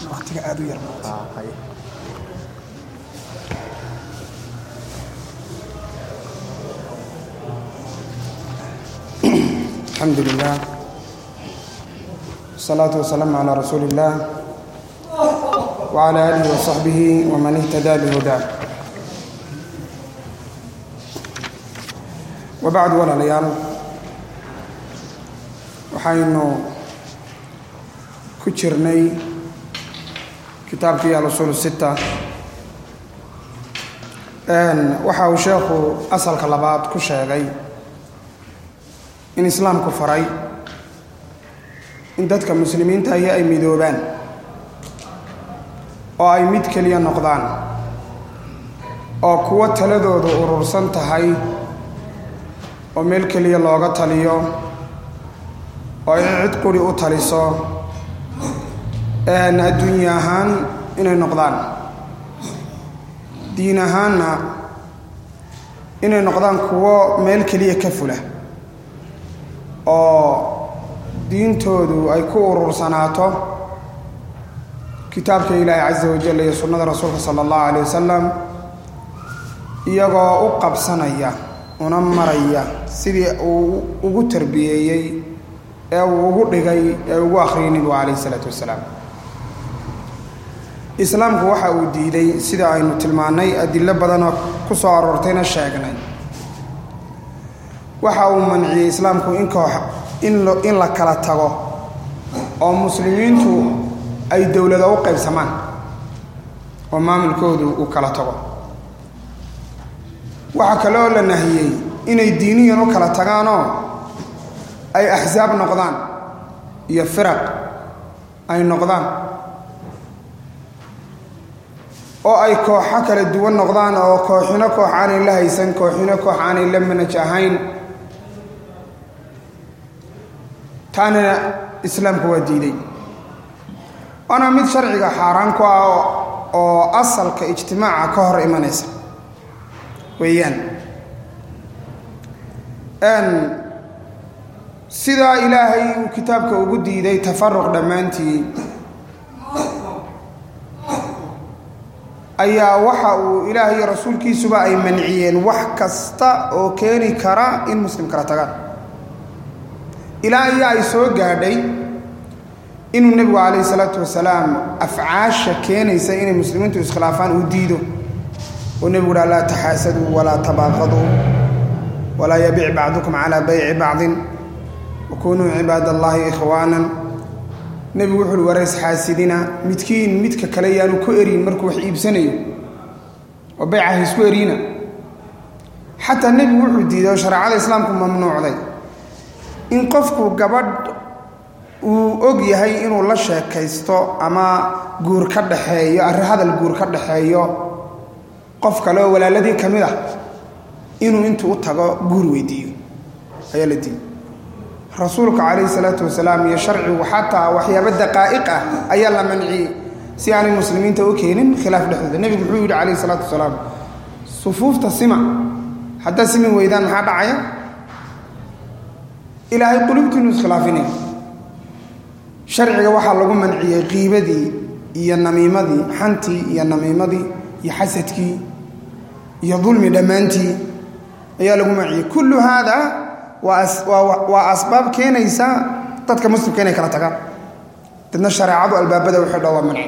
waqtiga aad u yar الحمد لله والصلاة والسلام على رسول الله وعلى آله وصحبه ومن اهتدى بهداه وبعد ولا ليال waxaynu ku jirnay kitaabkii al-usuul sita waxa uu sheekhu asalka labaad ku sheegay in islaamku faray in dadka muslimiinta ahi ay midoobaan oo ay mid keliya noqdaan oo kuwo taladoodu urursan tahay oo meel keliya looga taliyo oo ay cid quri u taliso adduunye ahaan inay noqdaan diin ahaanna inay noqdaan kuwo meel keliya ka fula oo diintoodu ay ku urursanaato kitaabka ilaahi casa wajal iyo sunnada rasuulka sala allahu calay wasalam iyagoo u qabsanaya una maraya sidii uu ugu tarbiyeeyey ee uu ugu dhigay ee ugu akhriyay nebigu calayh isalaatu wasalaam islaamku waxa uu diiday sida aynu tilmaannay adilo badanoo ku soo aroortayna sheegnay waxa uu manciyey islaamku in koox in la kala tago oo muslimiintu ay dowlado u qaybsamaan oo maamulkoodu uu kala tago waxaa kaleoo la nahiyey inay diiniyan u kala tagaanoo ay axsaab noqdaan iyo firaq ay noqdaan oo ay kooxo kala duwan noqdaan oo kooxino koox aanay la haysan kooxino koox aanay la manaj ahayn taana islaamku waa diiday waana mid sharciga xaaraan ku ah oo asalka ijtimaaca ka hor imanaysa weeyaan sidaa ilaahay uu kitaabka ugu diiday tafaruq dhammaantii ayaa waxa uu ilaah iyo rasuulkiisuba ay manciyeen wax kasta oo keeni kara in muslim kala tagaan ilaa iyo ay soo gaadhay inuu nebigu calayhi salaatu wasalaam afcaasha keenaysa inay muslimiintu iskhilaafaan uu diido oo nebigu uha laa taxaasaduu walaa tabaaqaduu walaa yabic bacdukum calaa bayci bacdin wakunuu cibaad allaahi ikhwaanan nebigu wuxu uhi wareys xaasidina midkiin midka kale yaanu ku erin markuu wax iibsanayo oo bayca ha isku eriina xataa nebigu wuxuu diiday oo shareecada islaamku mamnuucday in qofku gabadh uu og yahay inuu la sheekaysto ama guur ka dhaxeeyo arri hadal guur ka dhaxeeyo qof kale oo walaaladii ka mid ah inuu intuu u tago guur weydiiyo ayaa la diiday rasuulka calayhi salaatu wasalaam iyo sharcigu xataa waxyaaba daqaa'iq ah ayaa la manciyey si aanay muslimiinta u keenin khilaaf dhexdooda nebigu muxuu yidhi calayhi salaatu wasalaam sufuufta sima haddaad simin weydaan maxaa dhacaya ilaahay qulubtiinu iskhilaafinay sharciga waxaa lagu manciyey qiibadii iyo namiimadii xantii iyo namiimadii iyo xasadkii iyo dulmi dhammaantii ayaa lagu manciyey kullu haada waa asbaab keenaysa dadka muslimka inay kala tagaan dadna shareecadu albaabada waxay dha waa manci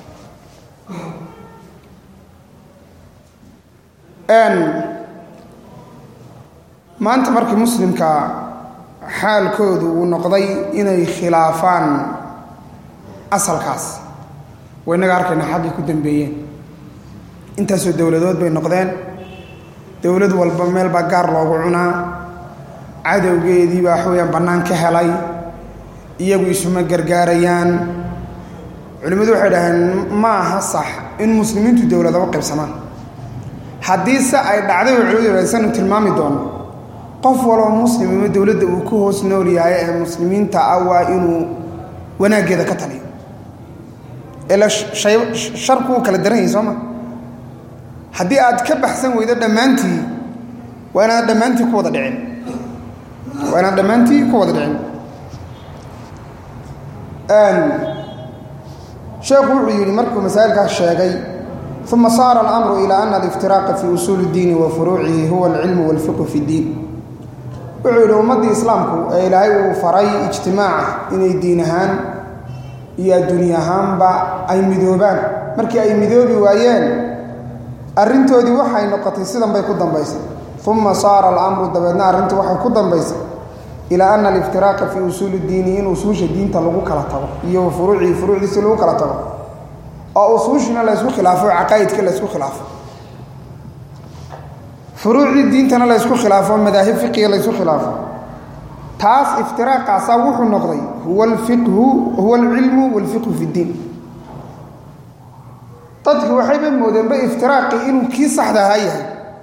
maanta markii muslimka xaalkoodu uu noqday inay khilaafaan asalkaas waa inaga arkayna xaggay ku dambeeyeen intaasoo dowladood bay noqdeen dowlad walba meel baa gaar loogu cunaa cadowgeedii baa waxaweyaan bannaan ka helay iyagu isuma gargaarayaan culimmadu waxay dhaheen ma aha sax in muslimiintu dowladaba qaybsamaan haddii se ay dhacday oo culimadu sanu tilmaami doono qof waloo muslim ima dowladda uu ku hoos nool yahay ee muslimiinta ah waa inuu wanaaggeeda ka taliyo ila sharku wuu kala daran yahay soo ma haddii aad ka baxsan weydo dhammaantii waa inaad dhammaantii ku wada dhicin waa inaad dhammaantii ku wada dhicin sheekhu wuxuu yidhi markuu masaa'ilkaas sheegay uma saara alamru ilaa ana aliftiraaqa fii usuuli اddiini wa furuucihi huwa alcilmu walfiqhu fi اddiin wuxuu yidhi ummaddii islaamku ee ilaahay uu faray ijtimaaca inay diin ahaan iyo adduunya ahaanba ay midoobaan markii ay midoobi waayeen arrintoodii waxay noqotay sidan bay ku dambaysay uma saara alamru dabeedna arrintu waxay ku dambaysay ilaa ana aliftiraaqa fii usuuli اddiini in usuusha diinta lagu kala tago iyo furuucihi furuucdiisi lagu kala tago oo usuushina laysku khilaafo caqaa'idka laysku khilaafo furuucdii diintana laysku khilaafo madaahib fiqiga laysku khilaafo taas iftiraaqaasaa wuxuu noqday huwa alfiqhu huwa alcilmu walfiqhu fi ddiin dadki waxayba moodeenba iftiraaqii inuu kii saxda ahaa yahay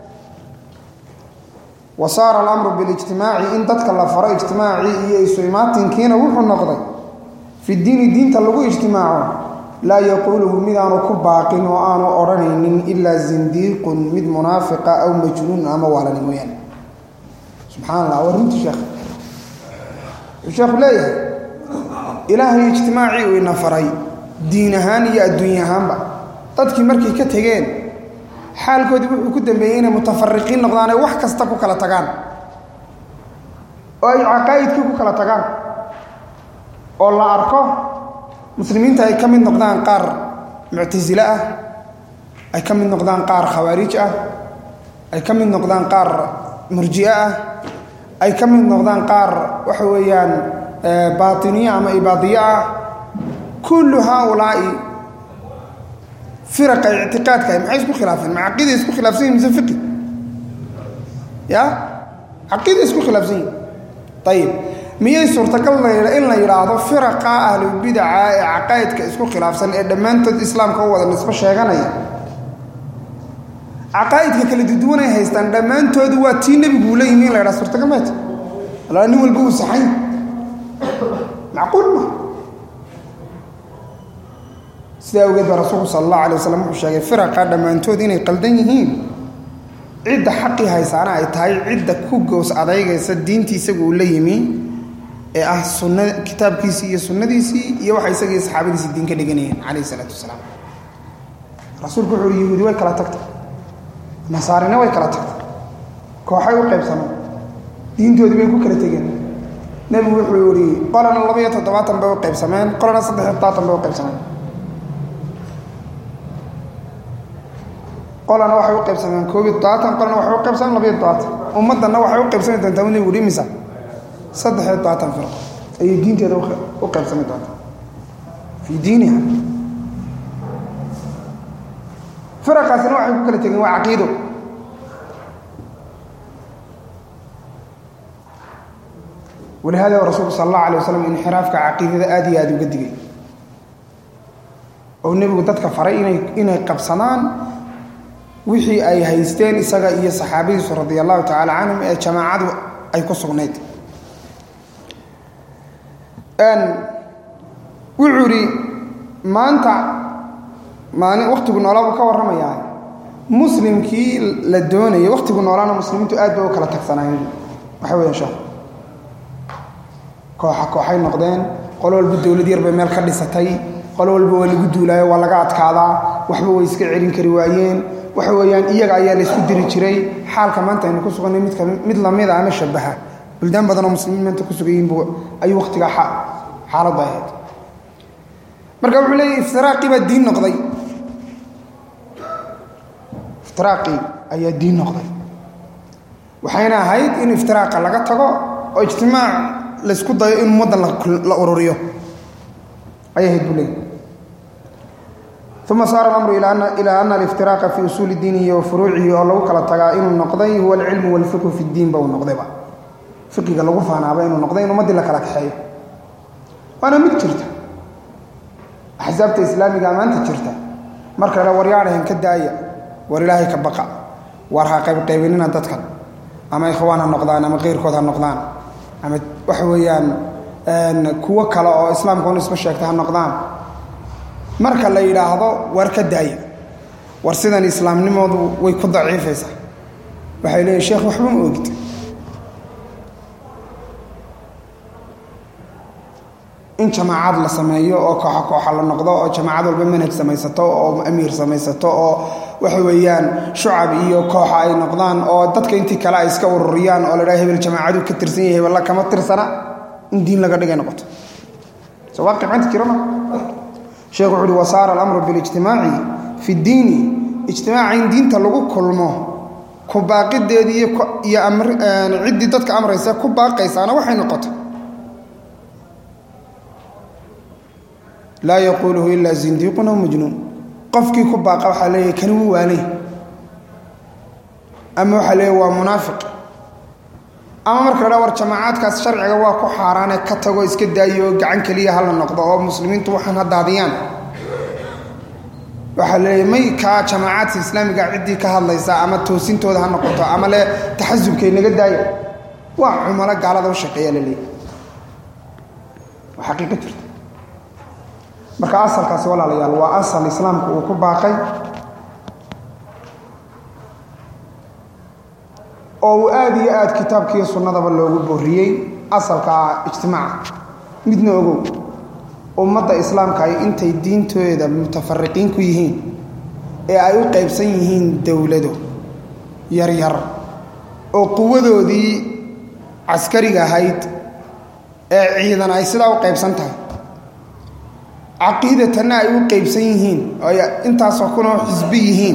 wa saara alamru bilijtimaaci in dadka la faro ijtimaacii iyo isu imaatinkiina wuxuu noqday fi diini diinta lagu ijtimaaco laa yaquuluhu midaanu ku baaqin oo aanu odhanaynin ilaa zindiiqun mid munaafiqa aw majnuun ama waalani mooyaane subxaan allah waa runti sheekh wuxuu sheekhu leeyahay ilaahay ijtimaacii uu ina faray diin ahaan iyo adduunya ahaanba dadkii markay ka tegeen xaalkoodii wuxuu ku dambeeyey inay mutafariqiin noqdaan ay wax kasta ku kala tagaan oo ay caqaa'idkii ku kala tagaan oo la arko muslimiinta ay ka mid noqdaan qaar muctasile ah ay ka mid noqdaan qaar khawaarij ah ay ka mid noqdaan qaar murji'e ah ay ka mid noqdaan qaar waxa weeyaan baatiniye ama ibaadiye ah kullu haaulaa'i firaqa ictiqaadka maxay isku khilaafeen ma caqiida isku khilaafsan yihin mise fiqi ya caqiida isku khilaafsan yihin ayib miyay suurtagal in la yidhaahdo firaqa ahlubidaca ee caqaa'idka isku khilaafsan ee dhammaantood islaamka u wada nisbo sheeganaya caqaa'idka kala duduwan ay haystaan dhammaantoodu waa tii nebiguu la yimi in la ydhaha suurtagal meeta alaa nin walba uu saxay macquul ma sidaa awgeed baa rasuulku sala allahu alay waslam wuxuu sheegay firaqa dhammaantood inay qaldan yihiin cidda xaqii haysaana ay tahay cidda ku gows adaygaysa diintii isagu uu la yimi ee ah sunna kitaabkiisii iyo sunnadiisii iyo waxa isagii saxaabadiisii diin ka dhiganayeen calayhi isalaatu wasalaam rasuulku wuxu uhi yahuudi way kala tagtay nasaarina way kala tagtay kooxay u qaybsameen diintoodii bay ku kala tegeen nebigu wuxuu yihi qolana labaiyo toddobaatan bay u qaybsameen qolana saddexiyo toddobaatan bay u qaybsameen qolana waxay u qaybsameen koobiyo toddobaatan qolana waxay u qaybsameen labayo toddobaatan ummaddanna waxay u qaybsami doontaa nebigu uhi imisa saddexiyo toddobaatan firqo ayay diinteeda u qaybsami doontaa fii diiniha firaqaasina waxay ku kala tegeen waa caqiido walihada rasuulku sal allahu alay wasalam inxiraafka caqiidada aad iyo aad uga digay oo nebigu dadka faray inay inay qabsadaan wixii ay haysteen isaga iyo saxaabadiisu radi allahu tacaala canhum ee jamaacadu ay ku sugnayd wuxuu idhi maanta maalin wakhtigu noolaa buu ka warramayaa muslimkii la doonayay wakhtigu noolaana muslimiintu aad bay u kala tagsanaayeen waxa weeyaan sheekh kooxa kooxay noqdeen qolo walba dowlad yar bay meel ka dhisatay qolo walba waa lagu duulaayo waa laga adkaadaa waxba way iska celin kari waayeen waxa weeyaan iyaga ayaa la isku diri jiray xaalka maanta aynu ku sugannay midka mid lamida ama shabaha buldaan badanoo muslimiin maanta ku sugan yihiinbu ayuu wakhtigaa xaaladdu ahayd marka wuxuu leeyahy iftiraaqii baa diin noqday iftiraaqii ayaa diin noqday waxayna ahayd in iftiraaqa laga tago oo ijtimaac laysku dayo in ummaddan la ururiyo ayay ahayd buu leeyahy uma saara alamru ilaa ana aliftiraaqa fii usuuli diinihi wa furuucihi oo lagu kala tagaa inuu noqday huwa alcilmu walfiqhu fi ddiinba uu noqdayba fiqiga lagu faanaaba inuu noqday in ummaddii la kala kaxeeyo waana mid jirta axsaabta islaamiga maanta jirta marka le waryaadhahan ka daaya war ilaahay ka baqa war ha qaybqaybinina dadkan ama ikhwaan ha noqdaan ama keyrkood ha noqdaan ama waxa weeyaan kuwo kale oo islaamka un isma sheegta ha noqdaan marka la yidhaahdo war ka daaya war sidan islaamnimoodu way ku daciifaysaa waxay leeyihin sheekh waxba ma ogid in jamaacad la sameeyo oo kooxa kooxa la noqdo oo jamaacad walba manhaj samaysato oo amiir samaysato oo waxa weeyaan shucab iyo kooxa ay noqdaan oo dadka intii kale ay iska ururiyaan oo la dhaha hebel jamaacadu ka tirsan yahay hebella kama tirsana in diin laga dhigay noqoto soo waa qibcanta jirama sheekhu wuxu uhi wasaara alamru bilijtimaaci fi ddiini ijtimaaca in diinta lagu kulmo ku baaqideedii iyo ciddii dadka amraysa ku baaqaysaana waxay noqoto laa yaquuluhu ilaa zindiiqun aw majnuun qofkii ku baaqa waxaa leeyahay kani wuu waanay ama waxaa leeyahy waa munaafiq ama marka la dhaa war jamaacaadkaas sharciga waa ku xaaraane ka tago iska daayo oo gacan keliya hala noqdo oo muslimiintu waxaan ha daadiyaan waxaa leeyahy may kaa jamaacaadka islaamiga ciddii ka hadlaysa ama toosintooda ha noqoto ama le taxasubkay naga daayo waa cumalo gaalada u shaqeeya la leeyahy waa xaqiiqa jirta marka asalkaasi walaalayaal waa asal islaamku uu ku baaqay oo uu aada iyo aad kitaabkiiyo sunnadaba loogu booriyey asalka ijtimaaca midna ogow ummadda islaamka ay intay diintooda mutafariqiin ku yihiin ee ay u qaybsan yihiin dowlado yaryar oo quwadoodii caskariga ahayd ee ciidan ay sidaa u qaybsan tahay caqiidatanna ay u qaybsan yihiin oo ay intaasoo kunoo xisbi yihiin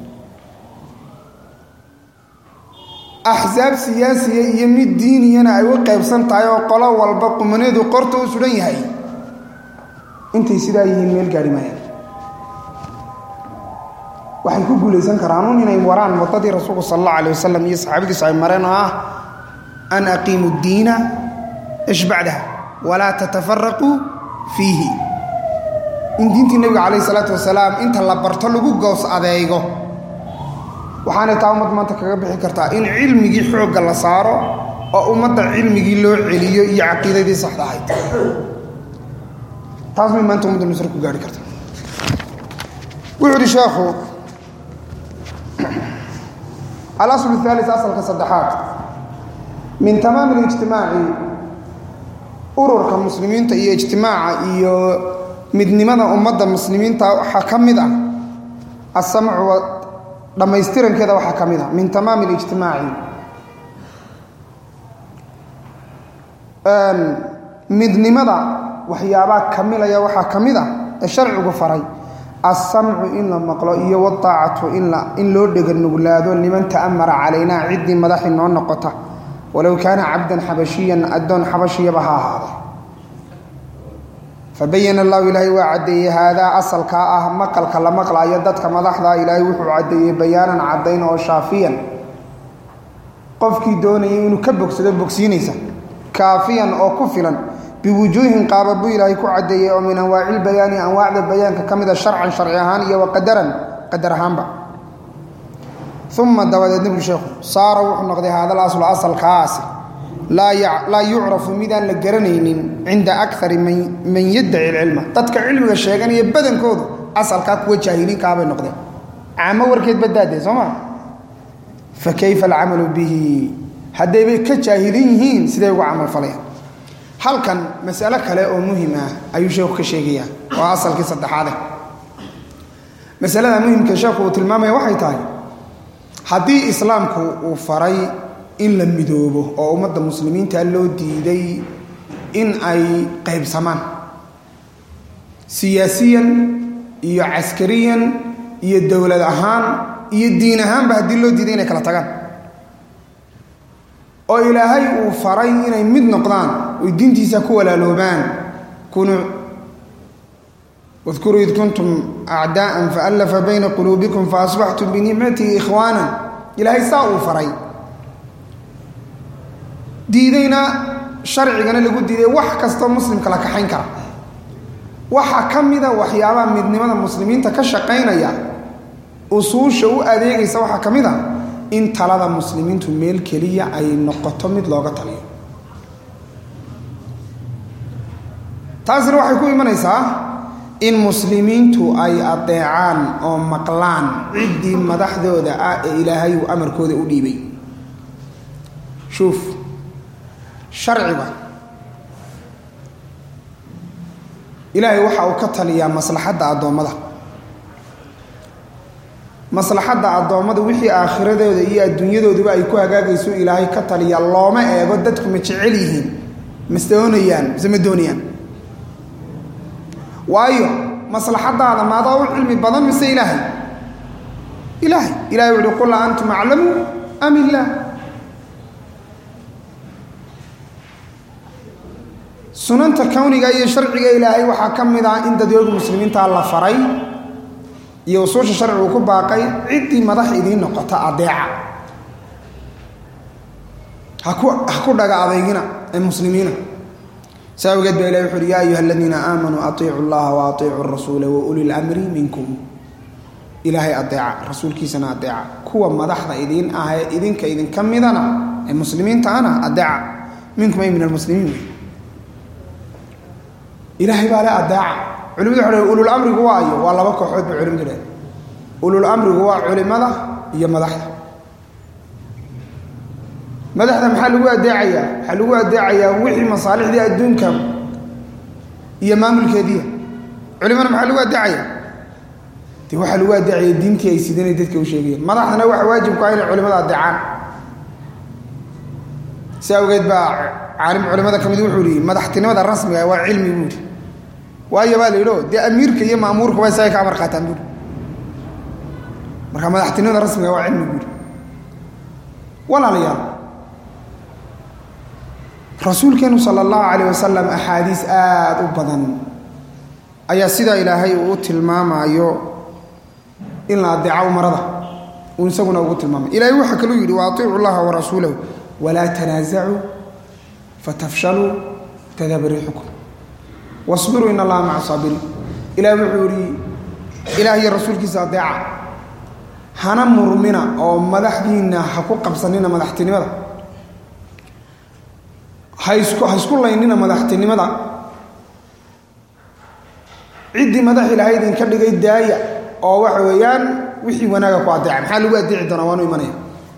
axsaab siyaasiya iyo mid diiniyana ay u qaybsan tahay oo qolo walba qumaneedu qorta u suhan yahay intay sidaa yihiin meel gaari maayaan waxay ku guulaysan karaanuun inay waraan waddadii rasuulku sal allahu alay wasalam iyo saxaabadiisu ay mareen oo ah an aqiimu ddiina ish bacdaha walaa tatafaraquu fiihi in diintii nebiga calayh isalaatu wasalaam inta la barto lagu goos adeego waxaanay taa ummad maanta kaga bixi kartaa in cilmigii xoogga la saaro oo ummadda cilmigii loo celiyo iyo caqiidadii saxda ahayd taas may maanta ummadda nusre ku gaari karta wuxuu uhi sheekhu alaslu الثالث asalka saddexaad min tamaami اlijtimaaci ururka muslimiinta iyo ijtimaaca iyo midnimada ummadda muslimiinta waxaa ka mid ah asamcu dhammaystirankeeda waxaa ka mid ah min tamaami اlijtimaaci midnimada waxyaabaa kamilaya waxaa ka mid ah ee sharcigu faray alsamcu in la maqlo iyo wadaacatu in loo dheganuglaado liman ta'amara calaynaa ciddii madaxi noo noqota walow kaana cabdan xabashiyan addoon xabashiyaba ha ahaada fabayana allahu ilaahay waa caddeeyey haadaa asalkaa ah maqalka la maqlaayo dadka madaxda ilaahay wuxuu caddeeyey bayaanan caddayn oo shaafiyan qofkii doonayay inuu ka bogsado bogsiinaysa kaafiyan oo ku filan biwujuuhin qaaba buu ilaahay ku caddeeyey oo min anwaaci lbayaani anwaacda bayaanka ka mida sharcan sharci ahaan iyo waqadaran qadar ahaanba uma dabadeed nebigu sheekhu saara wuxuu noqday haadal aslu asalkaasi laa yucrafu midaan la garanaynin cinda akari man yaddaci ilcilma dadka cilmiga sheeganaya badankoodu asalkaa kuwa jaahiliinkaabay noqdeen caamo warkeed baddaadee soo maa fa kayfa alcamalu bihi haddaybay ka jaahilin yihiin siday uga camalfalayaan halkan masalo kale oo muhim ah ayuu sheekhu ka sheegayaa oo asalkii saddexaade masalada muhimka sheekhu uu tilmaamaya waxay tahay haddii islaamku uu faray in la midoobo oo ummadda muslimiinta loo diiday in ay qaybsamaan siyaasiyan iyo caskariyan iyo dowlad ahaan iyo diin ahaanba haddii loo diiday inay kala tagaan oo ilaahay uu faray inay mid noqdaan oy diintiisa ku walaaloobaan kunuu wadkuruu id kuntum acdaa'an faallafa bayna quluubikum faasbaxtum binicmatihi ikhwaanan ilaahay saa uu faray diidayna sharcigana lagu diiday wax kastoo muslimka la kaxayn kara waxaa ka mida waxyaabaha midnimada muslimiinta ka shaqaynaya usuusha u adeegaysa waxaa ka mid a in talada muslimiintu meel keliya ay noqoto mid looga taliyo taasina waxay ku imanaysaa in muslimiintu ay adeecaan oo maqlaan ciddii madaxdooda ah ee ilaahay uu amarkooda u dhiibay shuuf sharciga ilaahay waxa uu ka taliyaa maslaxadda addoommada maslaxadda addoommada wixii aakhiradeeda iyo adduunyadooduba ay ku hagaagayso ilaahay ka taliya looma eego dadku ma jecel yihiin mase doonayaan mise ma doonayaan waayo maslaxadaada maadaa u cilmi badan mise ilaahay ilaahay ilahay wuxuhi qul a antum aclamu am illaah sunanta kowniga iyo sharciga ilaahay waxaa ka mid ah in dadyooga muslimiinta la faray iyo usuusha sharcigu ku baaqay ciddii madax idiin noqota adeeca haku ha ku dhaga adeygina ee muslimiina saa awgeed baa ilahi wuxu uhi yaa ayuha aladiina aamanuu atiicu llaha wa atiicu rasuula wa uli lamri minkum ilaahay adeeca rasuulkiisana adeeca kuwa madaxda idiin ah ee idinka idinka midana ee muslimiinta ana adeeca minkum ay min almuslimiin ilaahay baa le adeeca culimadu waxa ulul amrigu waa ayo waa laba kooxood bay culimadu dhaheen ulul amrigu waa culimada iyo madaxda madaxda maxaa lagu adeecayaa waxaa lagu adeecayaa wixii masaalixdii adduunka iyo maamulkeediia culimana maxaa lagu adeecaya de waxaa lagu adeecaya diintii ay sidanay dadka u sheegayeen madaxdana waxa waajibku ah inay culimada adeecaan si awgeed baa caalim culimada ka mid wuxuu yihi madaxtinimada rasmiga waa cilmi buuri waayo baa la yidhi o dee amiirka iyo maamuurka waa isaga ka amar qaataan buuri marka madaxtinimada rasmiga waa cilmi buuri walaalayaal rasuulkeenu sala allahu calayh wasalam axaadiis aada u badan ayaa sidaa ilaahay uu u tilmaamaayo in la adeeco umarada uu isaguna ugu tilmaamay ilahay waxaa kaluu yidhi wa atiicu llaha warasuulahu walaa tanaasacuu fatafshaluu tadhaba riixukum wasbiruu in allaha maca saabiriin ilaah wuxuu yihi ilaah iyo rasuulkiisa adeeca hana murmina oo madaxdiinna ha ku qabsanina madaxtinimada haisku ha isku laynina madaxtinimada ciddii madax ilaahay idinka dhigay daaya oo waxa weeyaan wixii wanaaga ku adeeca maxaa lagu adeeci doonaa waanu imanaya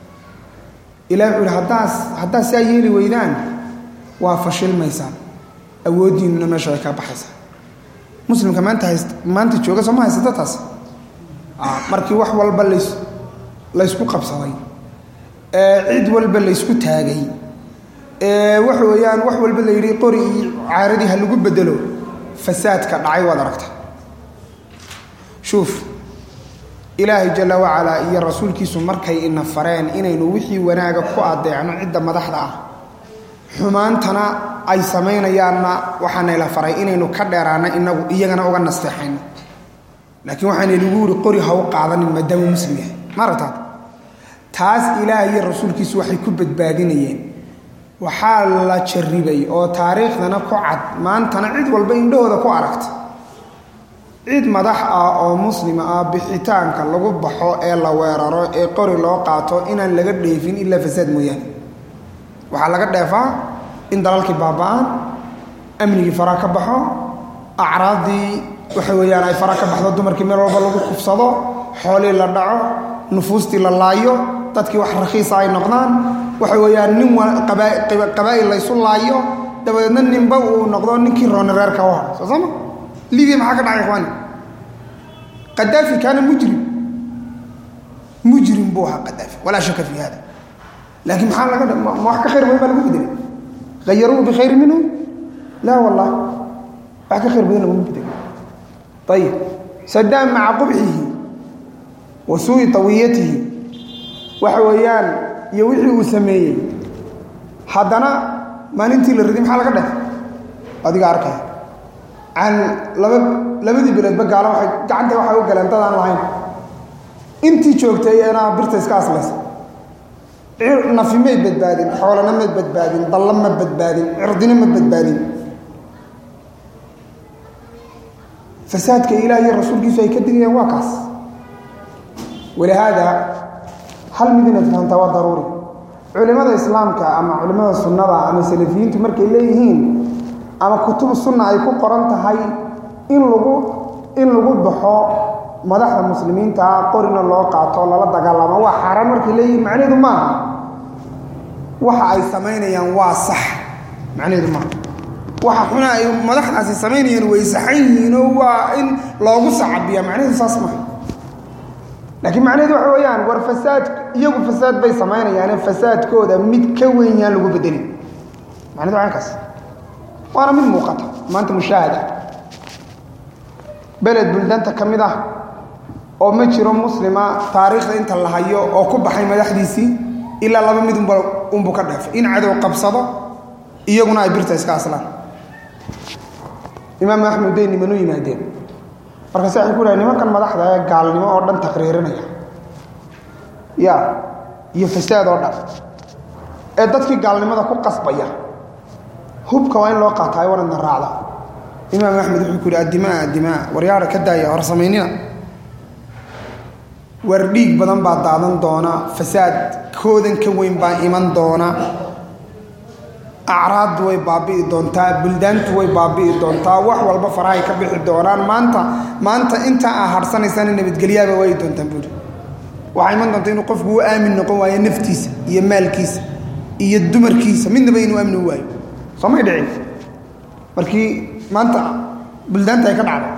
ilah wuxuu yihi haddaas haddaad saa yeeli weydaan waa fashilmaysaan awooddiinuna meesha way kaa baxaysaa muslimka maanta hayst maanta jooga soo ma haysata taas markii wax walba lays laysku qabsaday cid walba laysku taagay waxa weeyaan wax walba la yidhi qori iyo caaradii ha lagu bedelo fasaadka dhacay waad aragta shuuf ilaahay jalla wacalaa iyo rasuulkiisu markay ina fareen inaynu wixii wanaaga ku adeecno cidda madaxda ah xumaantana ay samaynayaanna waxaanayla faray inaynu ka dheeraano inagu iyagana uga nasteexayno laakiin waxaanaynagu yidhi qori ha u qaadanin maadaama muslim yahay ma aragtaad taas ilaahay iyo rasuulkiisu waxay ku badbaadinayeen waxaa la jarribay oo taariikhdana ku cad maantana cid walba indhahooda ku aragta cid madax ah oo muslima ah bixitaanka lagu baxo ee la weeraro ee qori loo qaato inaan laga dheefin ilaa fasaad mooyaane waxaa laga dheefaa in dalalkii baaba-aan amnigii fara ka baxo acraaddii waxa weeyaan ay fara ka baxdo dumarkii meel walba lagu kufsado xoolii la dhaco nufuustii la laayo dadkii wax rakhiisa ay noqdaan waxa weeyaan nin qabaa'il laysu laayo dabadeedna ninba uu noqdo ninkii rooni reerka u hadhay soo sama libiya maxaa ka dhacay ikhwaani qadaafi kaana mujrim mujrim buu ahaa qadaafi walaa shaka fi hada laakiin maxaa laga ma wax ka khayr badan baa lagu bedelay hayaruuhu bikhayri minhu laa wallah wax ka khayr badan laguma bedelay ayib sadaam maca qubxihi wa suui tawiyatihi waxa weeyaan iyo wixii uu sameeyey haddana maalintii la riday maxaa laga dheh adiga arkaya aan laba labadii biloodba gaalo waay gacanta waxay u galeen dad aan lahayn intii joogtay eenaa birta iska aslaysa nafi may badbaadin xoolana ma badbaadin dallo ma badbaadin cirdina ma badbaadin fasaadka ilaah iyo rasuulkiisu ay ka digayaan waa kaas walihaada hal mid inaad fahantaa waa daruuri culimada islaamka ama culimada sunnada ama salafiyiintu markay leeyihiin ama kutub sunna ay ku qoran tahay in lagu in lagu baxo madaxda muslimiinta qorina loo qaato lala dagaalamo waa xaaraan markay leeyihiin macnaheedu maaha waxa ay samaynayaan waa sax macnaheedu maaha waxa xuna ay madaxdaasi samaynayeen way saxan yihiinoo waa in loogu sacabiya macnaheedu saas maha laakiin macnaheedu waxa weeyaan war fasaad iyagu fasaad bay samaynayaane fasaadkooda mid ka weyn yaan lagu bedelin macnahedu waa kaas waana mid muuqata maanta mushaahada beled buldanta ka mid ah oo ma jiro muslima taariikhda inta la hayo oo ku baxay madaxdiisii ilaa laba mid unbuu ka dheefay in cadow qabsado iyaguna ay birta iska aslaan imaam axmed day nimanu yimaadeen markaase waxay ku dhahay nimankan madaxda ee gaalnimo oo dhan taqriirinaya ya iyo fasaad oo dhan ee dadkii gaalnimada ku qasbaya hubka waa in loo qaataa waradna raacda imaam axmed wuxuu ku yidhi addimaa addimaa waryaara ka daaya hor samaynina war dhiig badan baa daadan doona fasaad koodan ka weyn baa iman doona acraaddu way baabi'i doontaa buldaantu way baabi'i doontaa wax walba farahay ka bixi doonaan maanta maanta inta aa harhsanaysaan nabadgelyaaba waayi doontaan buuri waxaa iman doonta inuu qofku u aamin noqon waayo naftiisa iyo maalkiisa iyo dumarkiisa midnaba inuu amni waayo soo may dhicin markii maanta buldaanta ay ka dhacday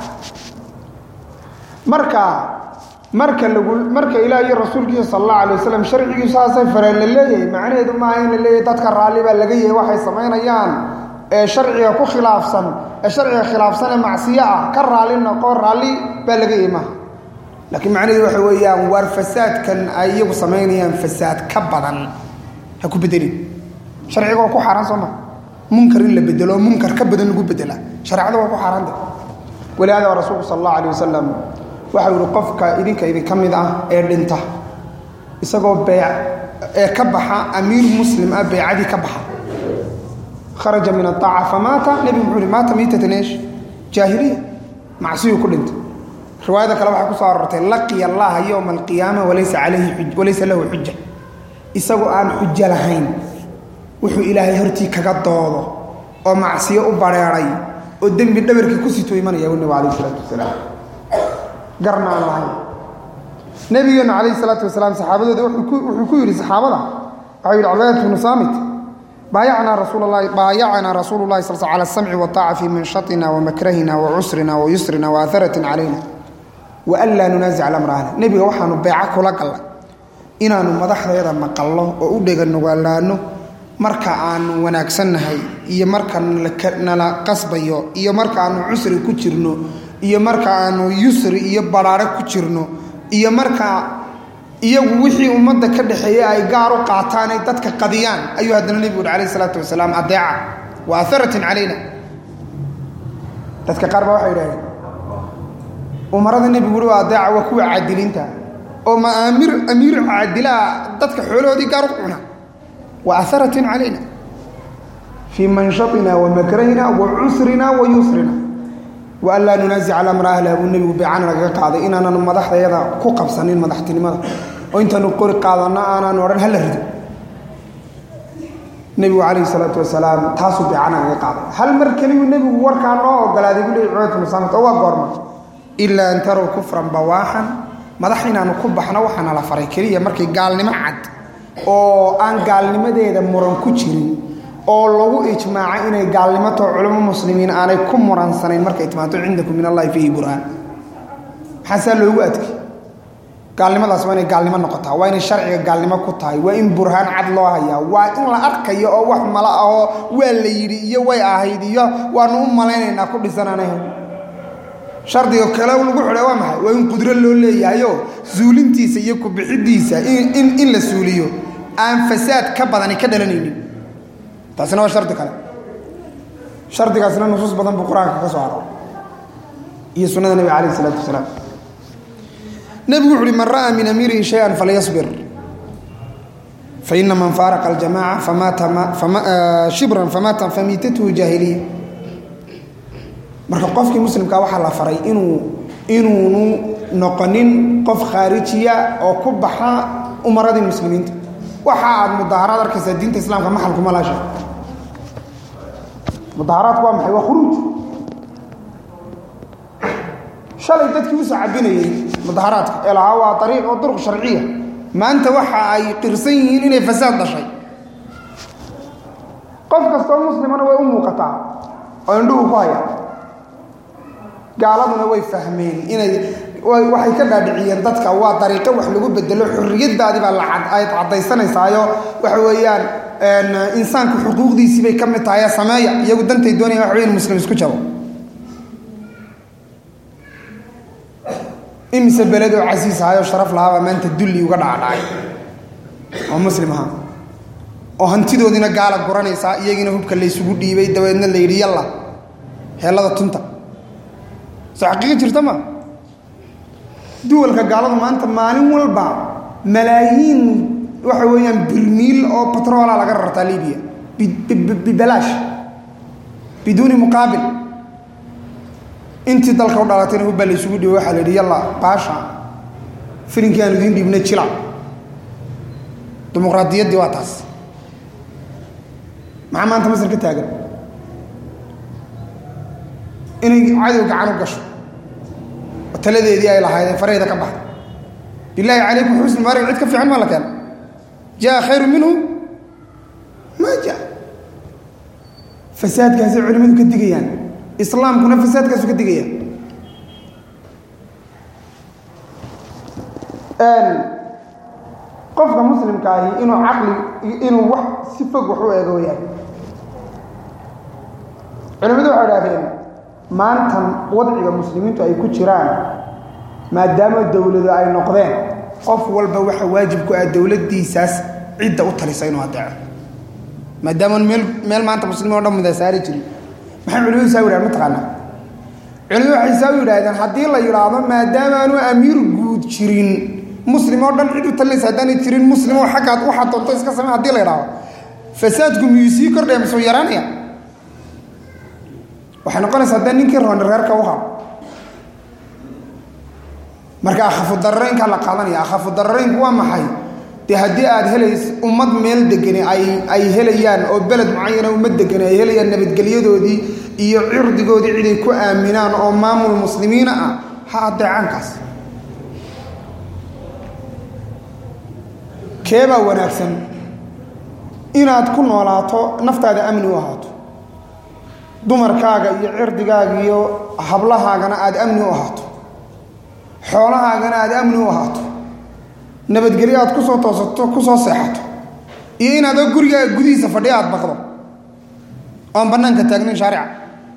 marka marka lagu marka ilaah iyo rasuulkiisa sal allahu alay wasalam sharcigiisu saasay fareen la leeyahay macnaheedu maaha in la leeyahay dadka raalli baa laga yahay waxay samaynayaan ee sharciga ku khilaafsan ee sharciga khilaafsan ee macsiyo ah ka raalli noqo raalli baa laga yahay maaha laakiin macnaheedu waxa weeyaan waar fasaadkan ay iyagu samaynayaan fasaad ka badan ha ku bedelin sharciga waa ku xaaraan soo maa munkar in la bedelo munkar ka badan lagu bedela shareecada waa ku xaaraanta walihaada waa rasuulku sal allahu alay wasalam waxau yihi qofka idinka idinka mid ah ee dhinta isagoo bee ee ka baxa amiir muslim ah beecadii ka baxa kharaja min aaaca famaata nebigu muxuu hi maata miitatan eesh jaahiliya macsiyuu ku dhintay riwaayada kale waxay ku soo arortay laqiya allaha yowma alqiyaama walaysa alayhi walaysa lahu xuja isagoo aan xujo lahayn wuxuu ilaahay hortii kaga doodo oo macsiyo u bareeray oo dembi dhabarkii ku sito imanaya u nebigu alayh isalaatu wasalaam garna aan lahayn nabigeenu calayhi salaatu wasalaam saxaabadooda wuxuu ku yidhi saxaabada waxau yidhi cubaadat bnu saamit baayacnaa rasuul lahi baayacanaa rasuulu llahi sal cala asamci waaaca fii manshatina wamakrahina wacusrina wayusrina waatharatin calayna waan laa nunaasic alamra ahla nebiga waxaanu beeco kula gallay inaannu madaxdeeda maqallo oo u dheganugalaanno marka aanu wanaagsannahay iyo marka nala qasbayo iyo marka aanu cusri ku jirno iyo marka aanu yusri iyo baraare ku jirno iyo marka iyagu wixii ummadda ka dhexeeya ay gaar u qaataan ay dadka qadiyaan ayuu haddana nebigu uhi alayh isalaatu wasalaam adeeca wa atharatin calayna dadka qaar baa waxay idhahdeen umarada nebigu uhi waa adeeca waa kuwa caadiliinta oo ma aamir amiir caadilaa dadka xoolahoodii gaar u cuna wa atharatin calayna fii manshatina wa makrahina wa cusrina wa yusrina waan laa nunaasic alamra ahlah buu nebigu beecana nagaga qaaday inaananu madaxdayada ku qabsanin madaxtinimada oo intaanu qori qaadanno aanaanu odhan hala rido nebigu calayhi salaatu wasalaam taasuu beecana nagaga qaaday hal mar keliyuu nebigu warkaa noo ogolaaday buu leey cubayt bnu saamit oo waa goorma ilaa an tarow kufran bawaaxan madax inaanu ku baxno waxaana la faray keliya markay gaalnimo cad oo aan gaalnimadeeda muran ku jirin oo lagu ijmaacay inay gaalnimato culamo muslimiin aanay ku muransanayn markay timaato cindakum min allahi fiihi burhaan maxaasaa loogu adkay gaalnimadaas waa inay gaalnimo noqotaa waa inay sharciga gaalnimo ku tahay waa in burhaan cad loo hayaa waa in la arkayo oo wax mala ahoo waa la yidhi iyo way ahayd iyo waanu u malaynaynaa ku dhisananah shardiga kale lagu xidha waa maxay waa in qudro loo leeyahayo suulintiisa iyo kubixiddiisa in la suuliyo aan fasaad ka badani ka dhalanaynin taasina waa shardi kale shardigaasna nusuus badan buu qur-aanka ka soo haro iyo sunnada nebiga calayh isalaatu wasalaam nebigu wuxu uhi man ra'aa min amiirihi shay-an falyasbir faina man faaraqa aljamaca famaata shibran famaata famiitatuhu jaahiliya marka qofkii muslimkaa waxaa la faray inuu inuunu noqonin qof khaarijiya oo ku baxa umaradii muslimiinta waxa aad mudaaharaad arkaysaa diinta islaamka maxalkuma laasha mudaaharaadku waa maxay waa khuruuj shalay dadkii u sacabinayey mudaaharaadka ee lahaa waa ariiq oo duruq sharciya maanta waxa ay qirsan yihiin inay fasaad dhashay qof kastoo muslimana way u muuqataa oo indhuhu ku haya gaaladuna way fahmeen inay waxay ka dhaadhiciyeen dadka waa dariiqo wax lagu bedelo xorriyadaadii baa aad caddaysanaysaayoo waxa weeyaan insaanku xuquuqdiisii bay ka mid tahay sameeya iyagu dantay doonaya waxa wey in muslim isku jabo imise beled oo casiis ahayoo sharaf lahaabaa maanta dulli uga dhacdhacay oo muslim ahaa oo hantidoodiina gaala guranaysaa iyagiina hubka laysugu dhiibay dabeedna la yidhi yalla heellada tunta soo xaqiiqi jirta ma duwalka gaaladu maanta maalin walba malaayiin waxa weeyaan birmiil oo batroola laga rartaa libiya bibalaash biduuni muqaabil intii dalka u dhalatayna hubbaa laysugu dhiibay waxaa la yidhi yalla baasha filinkii aan idiin dhiibna jila dimuqraadiyaddii waa taas maxaa maanta masar ka taagan inay cadow gacan u gasho oo taladeedii ay lahaydeen faraheyda ka baxda bilaahi calaykum xusni maarig cid ka fiican maa la keena jaa khayru minhu maa jaa fasaadkaasay culimmadu ka digayaan islaamkuna fasaadkaasu ka digaya qofka muslimka ahi inuu caqli inuu wax si fog wax u eego yahay culimmadu waxay idhahdeen maantan wadciga muslimiintu ay ku jiraan maadaama dowladu ay noqdeen qof walba waxa waajib ku ah dowladdiisaas cidda u talisa inuu adeeco maadaama meel meel maanta muslimiin o dhan mida saari jirin maxay culimadu saa yidhahdeen mataqaanaa culimadu waxay saa u yidhahdeen haddii la yidhaahdo maadaamaanu amiir guud jirin muslim oo dhan cid u talinaysa haddaanay jirin muslim oo xaggaad waxaad doonto iska samey hadii la yidhaahdo fasaadku miyuu sii kordhaya masuu yaraanaya waxay noqonaysa haddee ninkii rooni reerka u hado marka akhafu dararaynkaa la qaadanaya akhafu dararaynku waa maxay dee haddii aad helays ummad meel degani ay ay helayaan oo beled mucayana ummad degani ay helayaan nabadgelyadoodii iyo cirdigoodii ciday ku aaminaan oo maamul muslimiina ah ha adeecaankaas keebaa wanaagsan inaad ku noolaato naftaada amni u ahaato dumarkaaga iyo cirdigaaga iyo hablahaagana aad amni u ahaato xoolahaagana aad amni u ahaato nabadgelyo aad kusoo toosato kusoo seexato iyo inaadoo gurigaaga gudihiisa fadhiya aad baqdo oon bannaanka taagnayn shaarica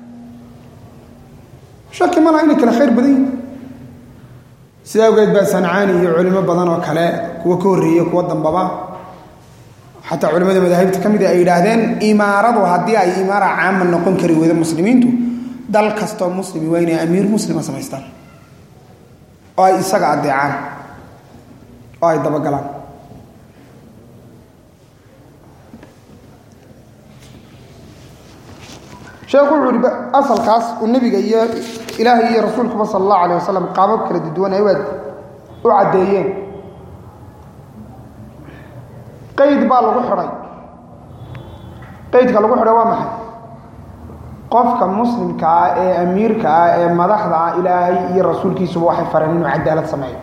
shaki ma laha inay kale khayr badan yihin sida awgeed baa sancaani iyo culimo badan oo kale kuwa ka horreeye kuwa dambaba xataa culimmada madaahibta ka mid ay yidhaahdeen imaaradu haddii ay imaara caama noqon kari weydo muslimiintu dal kastoo muslimi waa inay amiir muslima samaystaan oo ay isaga adeecaan oo ay dabagalaan sheekhu wuxuu yihi asalkaas uu nebiga iyo ilaahay iyo rasuulkuba sala allahu alayh wasalam qaabab kala duduwan ay u caddeeyeen qayd baa lagu xidhay qaydka lagu xidhay waa maxay qofka muslimka ah ee amiirka ah ee madaxda ah ilaahay iyo rasuulkiisuba waxay fareen inuu cadaalad sameeyo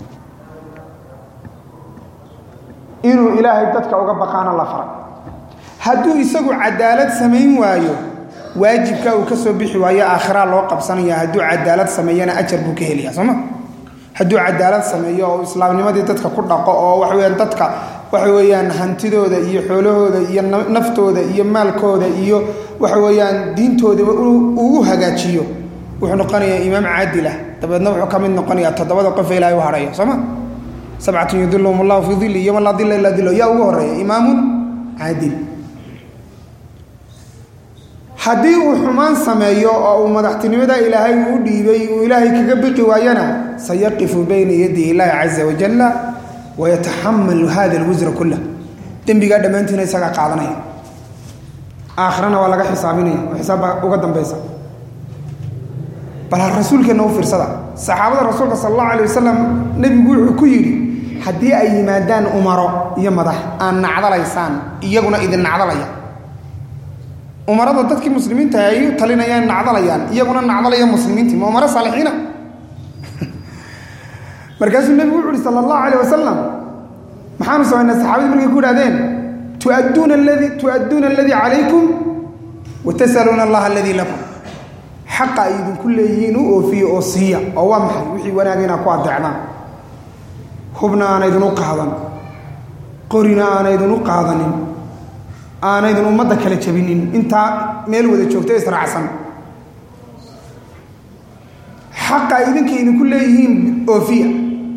inuu ilaahay dadka uga baqaana la faray hadduu isagu cadaalad samayn waayo waajibka uu ka soo bixi waayo aakhiraa loo qabsanaya hadduu cadaalad sameeyana ajar buu ka helaya sooma hadduu cadaalad sameeyo oo islaamnimadii dadka ku dhaqo oo waxa weyaan dadka waxa weeyaan hantidooda iyo xoolahooda iyo naftooda iyo maalkooda iyo waxa weeyaan diintoodaba uu u hagaajiyo wuxuu noqonayaa imaam caadilah dabeedna wuxuu ka mid noqonayaa toddobada qof ee ilahay u hadhayo sooma sabcatun yudilhum allahu fii dilli yoma laa dilla ilaa dillo yaa ugu horeeya imaamun caadil haddii uu xumaan sameeyo oo uu madaxtinimada ilaahay uu dhiibay uu ilaahay kaga biqi waayana sayaqifu bayna yaday illaahi caza wajalla wayataxamalu hada alwisra kullah dembigaa dhammaantiina isagaa qaadanaya aakhirana waa laga xisaabinaya oo xisaabba uga dambaysa bal ha rasuulkeenna u fiirsada saxaabada rasuulka sala allahu alay wasalam nebigu wuxuu ku yidhi haddii ay yimaadaan umaro iyo madax aan nacdalaysaan iyaguna idin nacdalaya umarada dadkii muslimiinta ay u talinayaan nacdalayaan iyaguna nacdalaya muslimiintii ma umaro saalixiina markaasuu nebigu wuxu uhi sala allahu alayh wasalam maxaanu samaynaa saxaabadii markay ku idhahdeen tuadduuna aladii tu'adduuna aladii calaykum watasaluuna allaha aladii lakum xaqa ay idinku leeyihiin u oofiye oo siiya oo waa maxay wixii wanaaga inaad ku adeecdaan hubna aanaydin u qaadan qorina aanaydin u qaadanin aanaydin ummadda kala jabinin intaa meel wada joogta israacsan xaqa ay idinka idinku leeyihiin oofiya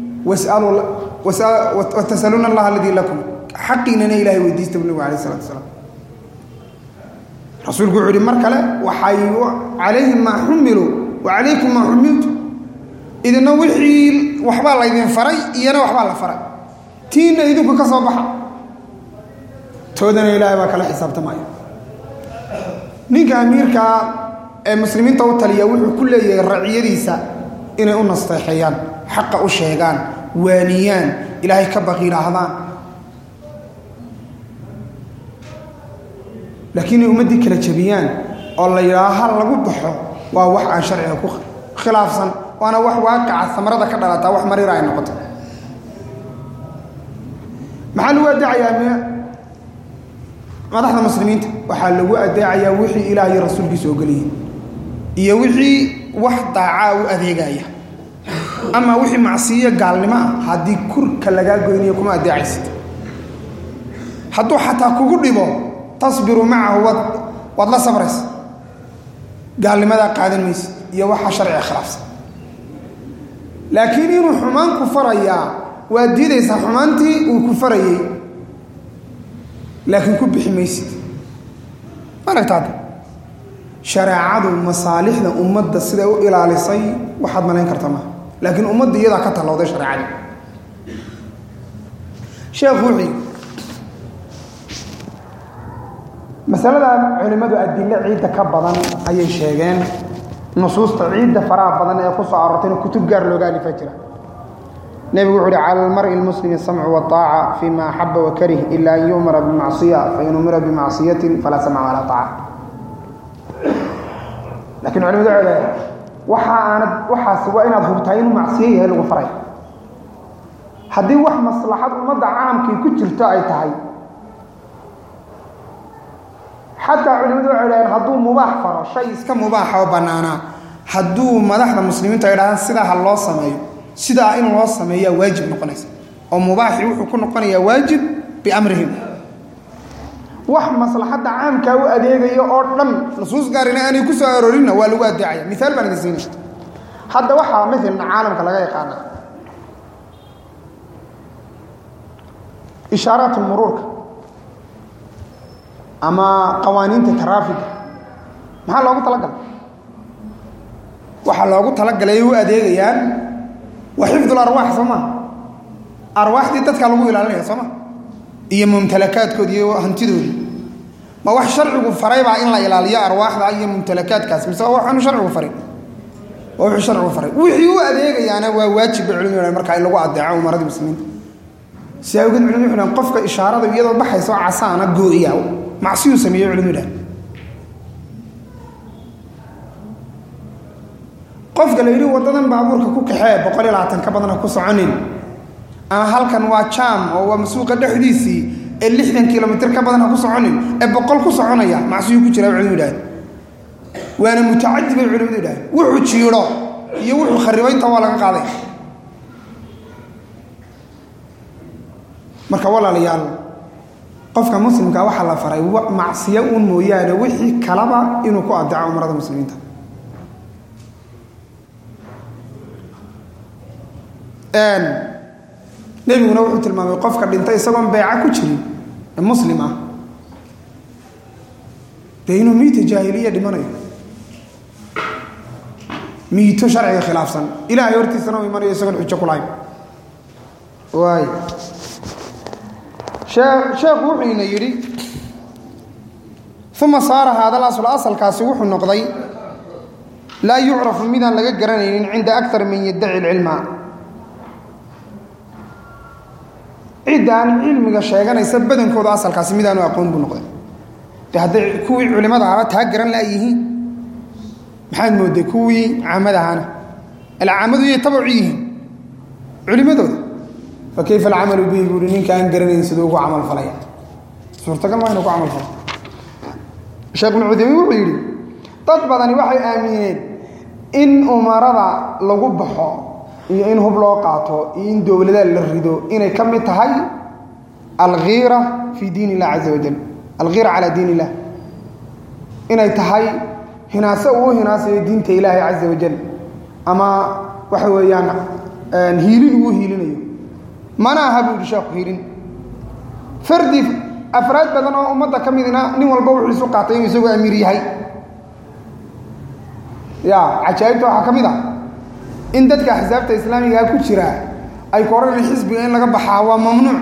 watasaluuna allaha aladii lakum xaqiinana ilahay weydiista bu nabigu alayh salatu asalaam rasuulku wuxuu ihi mar kale waxay calayhim maa xumiluu wa calaykum maa xumiltu idina wixii waxbaa laydin faray iyana waxbaa la faray tiinna idinku ka soo baxa toodana ilaahay baa kala xisaabtamaya ninka amiirkaa ee muslimiinta u taliya wuxuu ku leeyahay raciyadiisa inay u nasteexeeyaan xaqa u sheegaan waaniyaan ilaahay ka baqiidhaahdaan laakiin inay ummaddii kala jabiyaan oo la yidhaaho hal lagu baxo waa wax aan sharciga ku khilaafsan waana wax waaqaca samarada ka dhalataa wax mariira ay noqoto maxaa lagu addeecayaa madaxda muslimiinta waxaa lagu addeecayaa wixii ilaah iyo rasuulkiisa ogolyihin iyo wixii wax daacaa u adeegaya ama wixii macsiyo gaalnimo ah haddii kurka lagaa goynayo kuma addeecaysid hadduu xataa kugu dhibo tasbiru macahu waad waad la sabraysa gaalnimadaa qaadan maysid iyo waxa sharciga khilaafsan laakiin inuu xumaan ku farayaa waad diidaysaa xumaantii uu ku farayey laakiin ku bixi maysid maragtaada shareecadu masaalixda ummadda siday u ilaalisay waxaad malayn karta maaha laakiin ummadda iyadaa ka tallowday shareecadii sheekhu wuxuu masalada culimmadu adilo ciidda ka badan ayay sheegeen nusuusta ciidda faraha badan ee ku soo aroortayna kutub gaar looga alifa jira nebigu wuxu uhi cala almari lmuslimi samcu waaaca fi ma axaba wakarih ila an yu'mara bimacsiya fain umira bimacsiyatin falaa samca walaa aaca lakiin culimadu waxay leedahay waxa aanad waxaas waa inaad hubtaa inuu macsiyo yahay lagu faray haddii wax maslaxad ummadda caamkii ku jirto ay tahay xataa culimadu waxay dhahdeen hadduu mubaax faro shay iska mubaaxa oo bannaanaa hadduu madaxda muslimiintu ay dhahdaan sidaa ha loo sameeyo sidaa in loo sameeyaa waajib noqonaysa oo mubaaxii wuxuu ku noqonayaa waajib biamrihim wax maslaxadda caamkaa u adeegayo oo dhan nusuus gaarina aanay ku soo aroorinna waa lagu addeecaya miaal baan idin siinaya hadda waxaa maalan caalamka laga yaqaana ishaaraat muruurka ama qawaaniinta taraafiga maxaa loogu talagalay waxaa loogu talagalay u adeegayaan waa xifdul arwaax soo maa arwaaxdii dadkaa lagu ilaalinaya soo ma iyo mumtalakaadkoodi iyo hantidoodi ma wax sharcigu faraybaa in la ilaaliyo arwaaxda iyo mumtalakaadkaas mise waa waxaanu sharcigu farin waa wuxuu sharcigu faray wixii u adeegayaana waa waajib bay culimadu markaa in lagu adeeco umaradii muslimiinta si awgeed culimadu wuxu dhahan qofka ishaarada iyadoo baxaysa oo casaana goo'iya macsiyuu sameeyey culimadu dhahan qofka la yidhi waddadan baabuurka ku kaxee boqol iyo labaatan ka badan ha ku soconin ama halkan waa jaam oo waa masuuqa dhexdiisii ee lixdan kilomitr ka badan ha ku soconin ee boqol ku soconaya macsiyuu ku jira culimadu dhahan waana mutacadi bay culimadu dhahan wuxuu jiidho iyo wuxuu kharibaynta waa laga qaaday marka walaalayaal qofka muslimka waxaa la faray macsiyo uun mooyaane wixii kalaba inuu ku adeeco umarada muslimiinta nebiguna wuxuu tilmaamay qofka dhintay isagoon beeca ku jirin ee muslim ah dee inuu miita jaahiliya dhimanayo miito sharciga khilaafsan ilaahay hortiisana u imanayo isagoon xujo ku lahayn waay sheekhu wuxuu ina yidhi uma saara haada alasl asalkaasi wuxuu noqday laa yucrafu midaan laga garanaynin cinda akar man yaddaci lcilma ciddaan cilmiga sheeganaysa badankooda asalkaasi midaanu aqoon buu noqday de hadday kuwii culimada ahaba taa garan la yihiin maxaad mooday kuwii caamadahaana alcaamadu yay tabacu yihiin culimadooda fa kayfa alcamalu bihi buuhi ninka aan garanayn siduu ugu camal falaya suurtagal maa inu ku camal falo sheekh ibnu cuthaymiin wuxuu yidhi dad badani waxay aamineen in umarada lagu baxo iyo in hub loo qaato iyo in dowladaha la rido inay ka mid tahay alkhiira fii diin illah caza wajal alkhiira calaa diin illah inay tahay hinaase uu hinaasayo diinta ilaahay caza wajal ama waxa weeyaan hiilin uu hiilinayo mana aha buu yidhi sheekhu hiilin fardi afraad badan oo ummadda ka midna nin walba wuxuu isu qaatay inuu isagoo amiir yahay ya cajaa'ibta waxaa ka mid ah in dadka axsaabta islaamigaa ku jira ay ku odhanayaan xisbiga in laga baxaa waa mamnuuc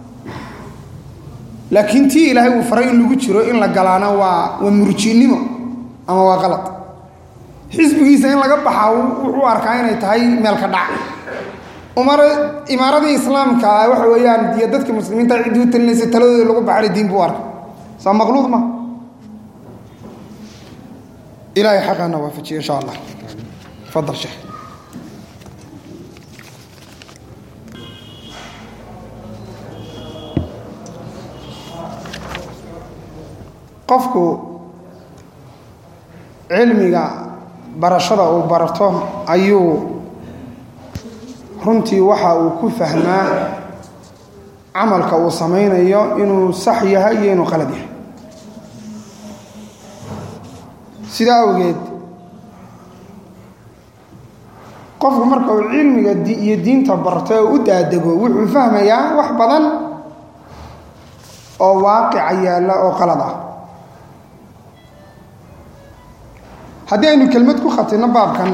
laakiin tii ilaahay uu faray in lagu jiro in la galaana waa waa murjiinnimo ama waa qalad xisbigiisa in laga baxaa wuxuu arkaa inay tahay meel ka dhac umar imaaradii islaamka waxa weeyaan iyo dadka muslimiinta ciddii u talinaysa taladooda lagu baxana diin buu arka soo maqluud ma ilaahay xaqaana waafajiyo insha allah fadal sheekh qofku cilmiga barashada uu barato ayuu runtii waxa uu ku fahmaa camalka uu samaynayo inuu sax yahay iyo inuu qalad yahay sidaa awgeed qofku marka uu cilmiga iyo diinta barto oo u daadego wuxuu fahmayaa wax badan oo waaqica yaalla oo qalad ah haddii aynu kelmad ku khatinno baabkan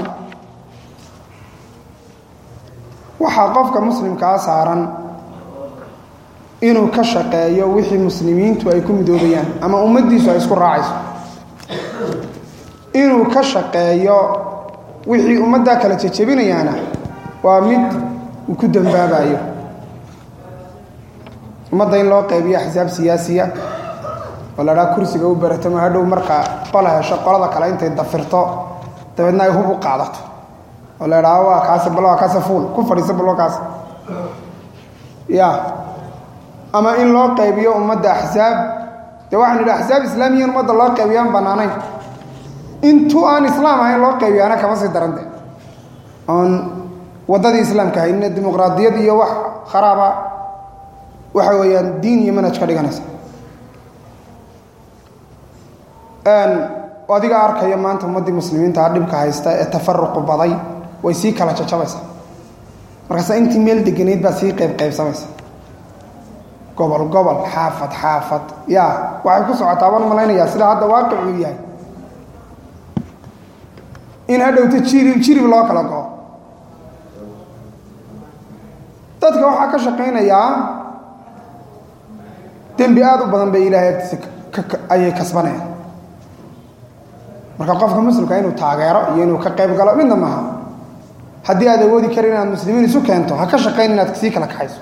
waxaa qofka muslimkaa saaran inuu ka shaqeeyo wixii muslimiintu ay ku midoobayaan ama ummaddiisu ay isku raacayso inuu ka shaqeeyo wixii ummaddaa kala jejebinayaana waa mid uu ku dambaabayo ummadda in loo qaybiyo axsaab siyaasiya oo la dhaa kursiga u baratamo hadhow marka qola hesho qolada kale intay dafirto dabeedna ay hub u qaadato oo la dhaa waa kaas bal waa kaase fuul ku fadhiisa bal waa kaas ya ama in loo qaybiyo ummadda axsaab dee waxaan idhi axsaab islaamiya in ummadda loo qaybiyo aan bannaanayn intuu aan islaam ahayn loo qaybiyaana kama sii darante oon waddadii islaamka hayna dimuqraadiyad iyo wax kharaaba waxa weeyaan diin iyo manhaj ka dhiganaysa adiga arkaya maanta ummaddii muslimiinta dhibka haysta ee tafaruqu baday way sii kala jajabaysaa markaasa intii meel deganayd baa sii qayb qaybsamaysa gobol gobol xaafad xaafad ya waxay ku socotaa baan malaynayaa sida hadda waaqicuu yahay in hadhowta jirib jirib loo kala go dadka waxaa ka shaqaynayaa dembi aada u badan bay ilaahay agtiisa ayay kasbanayaan marka qofka muslimka inuu taageero iyo inuu ka qayb galo midna maaha haddii aad awoodi karin inaad muslimiin isu keento ha ka shaqayn inaad sii kala kaxayso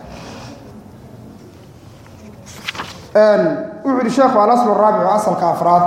wuxuu yihi sheekhu alasl raabicu asalka afraad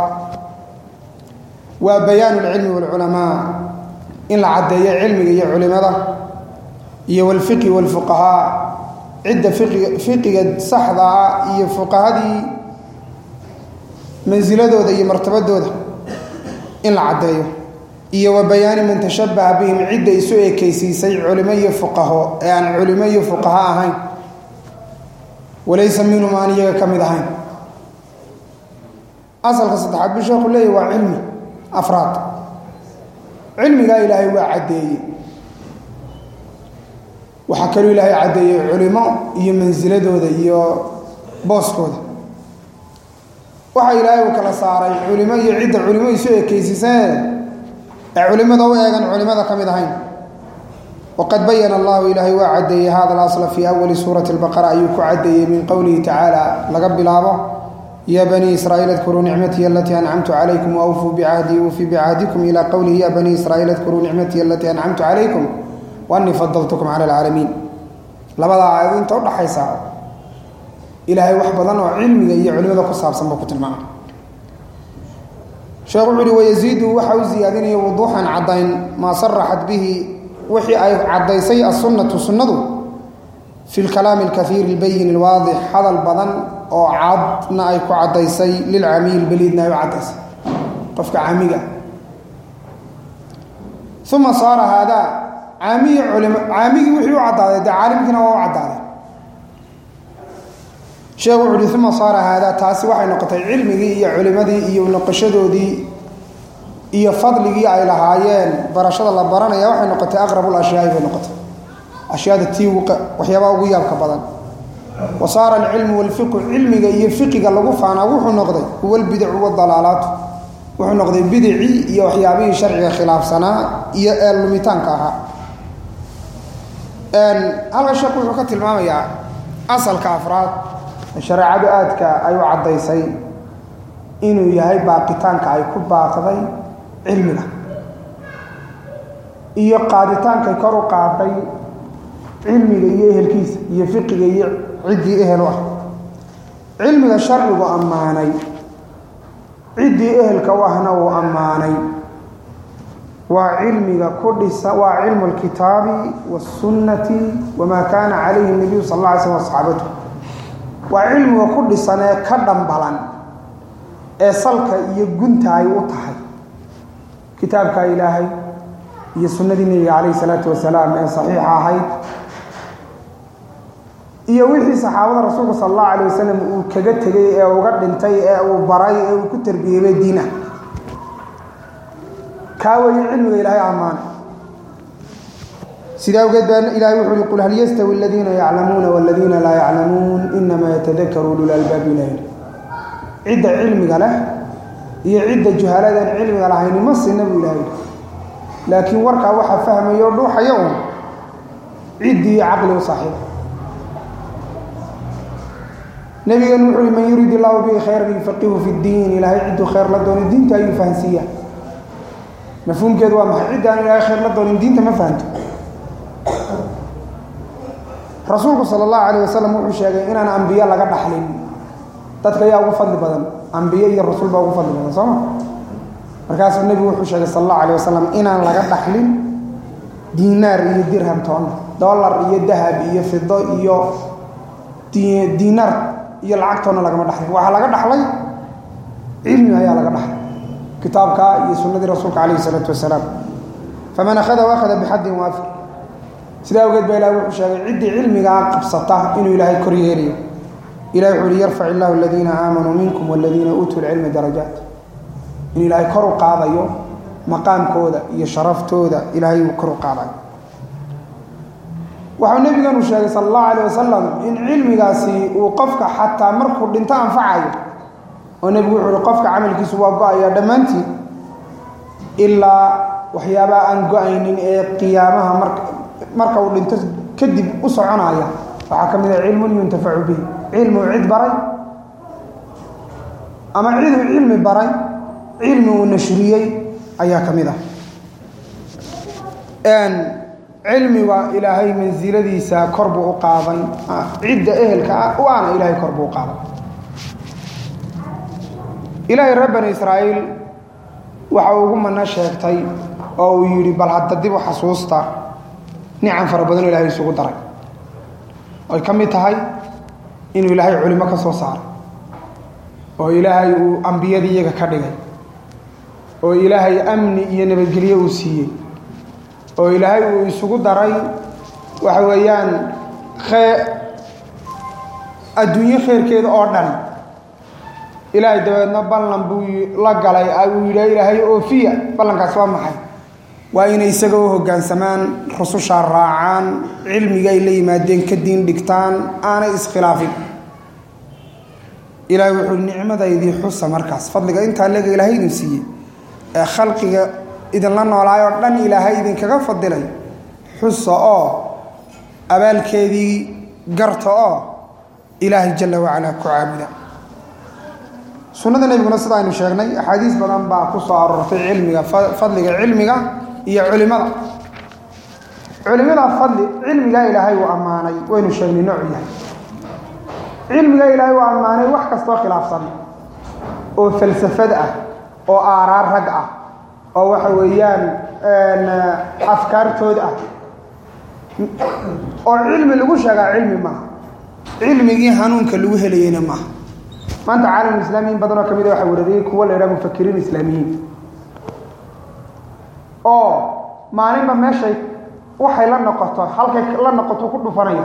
waa bayaanu lcilmi wاlculamaa in la caddeeyo cilmiga iyo culimada iyo wاlfiqhi wاlfuqahaa cidda fiqiga saxdaa iyo fuqahadii mansiladooda iyo martabadooda in la caddeeyo iyo wa bayaani man tashabaha bihim cidda isu ekaysiisay culimo iyo fuqaho ee aan culimo iyo fuqaha ahayn walaysa minhum aan iyaga ka mid ahayn asalka saddexaad buu sheekhu leeyahy waa cilmi afraad cilmigaa ilaahay waa caddeeyey waxaa kaloo ilaahay caddeeyey culimo iyo mansiladooda iyo booskooda waxaa ilaahay uu kala saaray culimo iyo cidda culimo isu ekaysiisee ee culimada u eegan culimada ka mid ahayn waqad bayana allahu ilaahay waa caddeeyey hada alasla fii awali suurati albaqara ayuu ku caddeeyey min qowlihi tacaala laga bilaabo ya banii israa'iil adkuruu nicmatii alatii ancamtu calaykum waawfuu bicahdii uufii bicahdikum ilaa qowlihi ya banii israa'iil adkuruu nicmatii alatii ancamtu calaykum waanii fadaltukum cala alcaalamiin labadaa aayado inta udhaxaysa ilaahay wax badan oo cilmiga iyo culimada ku saabsan buu ku tilmaamay sheekh wuxu uhi wayaziidu waxa u ziyaadinaya wuduuxan caddayn maa saraxat bihi wixii ay caddaysay assunnatu sunnadu fi lkalaami alkaiiri albayin alwaadix hadal badan oo cadna ay ku caddaysay lilcamiil beliidna ay u caddaysay qofka caamiga uma saara haadaa caamigii culim caamigii wixii u caddaaday dee caalimkiina waa u caddaaday sheekhu wuxu uhi uma saara haadaa taasi waxay noqotay cilmigii iyo culimadii iyo noqoshadoodii iyo fadligii ay lahaayeen barashada la baranaya waxay noqotay aqrabu lashyaai bay noqotay ashyaada tii waxyaabaha ugu yaabka badan wa saara alcilmu walfiqu cilmiga iyo fiqiga lagu faanaa wuxuu noqday huwa albidacu wadalaalaatu wuxuu noqday bidicii iyo waxyaabihii sharciga khilaafsanaa iyo ee lumitaanka ahaa halka sheekhu wuxuu ka tilmaamayaa asalka afraad shareecadu aadka ay u caddaysay inuu yahay baaqitaanka ay ku baaqday cilmiga iyo qaaditaankay kor u qaaday cilmiga iyo ehelkiisa iyo fiqiga iyo ciddii ehel u ah cilmiga sharcigu ammaanay ciddii ehelka u ahna uu ammaanay waa cilmiga ku dhisa waa cilmu alkitaabi waasunnati wamaa kaana calayhi nabiyu sal alla alay slm asxaabatu waa cilmiga ku dhisan ee ka dhambalan ee salka iyo gunta ay u tahay kitaabka ilaahay iyo sunnadii nebiga calayhi salaatu wasalaam ee saxiixa ahayd iyo wixii saxaabada rasuulka sala allahu alayh wasalam uu kaga tegay ee uga dhintay ee uu baray ee uu ku tarbiyeebay diinah kaa weeye cilmiga ilaahay ammaana sidaa awgeed baa ilahay wuxu uhi qul hal yastawi aladiina yaclamuuna waladiina laa yaclamuun inamaa yatadakaru ulul albaab ilahi cidda cilmiga leh iyo cidda juhaladan cilmiga lahayni ma sina buu ilahay laakiin warkaa waxaa fahmaya o dhuuxaya un ciddii caqli u saaxiiba nabigeenu wuxu uhi man yurid illahu bihi khayran yufaqihu fi ddiin ilaahay cidduu khayr la doono diinta ayuu fahansiiya mafhuumkeedu waa maxay cidda aan ilaahay khayr la doonin diinta ma fahanto rasuulku sala allahu calayh wasalam wuxuu sheegay inaan ambiye laga dhaxlin dadka ayaa ugu fadli badan ambiye iyo rasul baa ugu fadli badan soo ma markaasuu nebigu wuxuu sheegay sala allahu alayh wasalam inaan laga dhaxlin diinaar iyo dirham toonna dollar iyo dahab iyo fido iyo diinaar iyo lacag toonna lagama dhaxlin waxaa laga dhaxlay cilmi ayaa laga dhaxlay kitaabka iyo sunnadii rasuulka calayhi isalaatu wasalaam faman akhadahu akhada bixaddin waafir sidaa awgeed baa ilahi wuxuu sheegay ciddii cilmigaa qabsata inuu ilaahay kor yeelayo ilahi wuxuu uhi yarfac illahu aladiina aamanuu minkum waladiina uutuu lcilma darajaat in ilaahay kor u qaadayo maqaamkooda iyo sharaftooda ilaahay uu kor u qaadayo waxau nebiganu sheegay sala allahu alayh wasalam in cilmigaasi uu qofka xataa markuu dhinto anfacayo oo nebigu wuxuu uhi qofka camalkiisu waa go-aya dhammaantiin ilaa waxyaabaha aan go-aynin ee qiyaamaha marka marka uu dhinto kadib u soconaya waxaa ka mid ah cilmun yuntafacu bihi cilmi uu cid baray ama cid uu cilmi baray cilmi uu nashriyey ayaa ka mid ah cilmiga ilaahay mansiladiisa kor buu u qaaday cidda ehelka ah u ana ilaahay kor buu u qaaday ilaahay reer bani israa'iil waxa uu ugu mano sheegtay oo uu yidhi bal hadda dib u xasuusta nicam fara badanoo ilahay isugu daray oy ka mid tahay inuu ilaahay culimo ka soo saaray oo ilaahay uu ambiyadii iyaga ka dhigay oo ilaahay amni iyo nabadgelyo uu siiyey oo ilaahay uu isugu daray waxa weeyaan khee adduunyo kheyrkeeda oo dhan ilaahay dabeedna ballan buu la galay uu yidha ilaahay oofiya ballankaas waa maxay waa inay isaga u hoggaansamaan rusushaa raacaan cilmiga ay la yimaadeen ka diin dhigtaan aanay iskhilaafin ilaahay wuxuu nicmadaydii xusa markaas fadliga intaa lega ilaahay idin siiyey ee khalqiga idinla noolaayoo dhan ilaahay idinkaga fadilay xusa oo abaalkeedii garta oo ilaahay jalla wacalaa ku caabuda sunnada nebiguna sida aynu sheegnay axaadiis badan baa ku soo aroortay cilmiga fadliga cilmiga iyo culimada culimada fadli cilmigaa ilaahay uu ammaanay waynu sheegnay noocu yahay cilmigaa ilaahay uu ammaanay wax kastoo khilaafsan oo falsafad ah oo aaraar rag ah oo waxa weeyaan afkaartood ah oo cilmi lagu sheegaa cilmi maaha cilmigii hanuunka lagu helayeyna maaha maanta caalam islaami in badanoo ka mid a waxa weerariyey kuwa la yidhaha mufakiriin islaamiyiin maalinba meeshay waxay la noqoto halkay la noqoto ku dhufanaya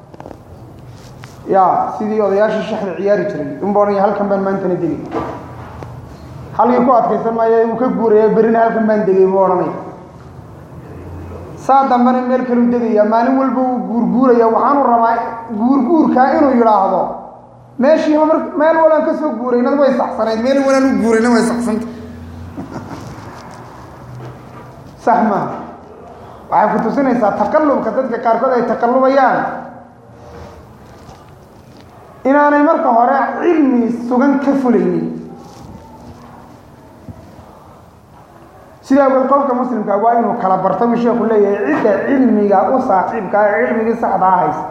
ya sidii odayaashii shaxda ciyaari jiray unba odhanaya halkan baan maantana degay halkii ku adkaysan maayo uu ka guuraya berrina halkan baan degay buu odhanaya saa dambena meel kaleu degaya maalin walba uu guurguuraya waxaanu rabaa guurguurkaa inuu yidhaahdo meeshiiba mar meel walaan ka soo guuraynad way saxsanayd meel walaan u guurayna way saxsanta sax maaha waxay ku tusinaysaa taqallubka dadka qaarkood ay taqallubayaan inaanay marka hore cilmi sugan ka fulaynin sidaa awgeed qofka muslimka waa inuu kala barto buu sheeku leeyahay cidda cilmiga u saaxiibka ee cilmigii saxdaa haysa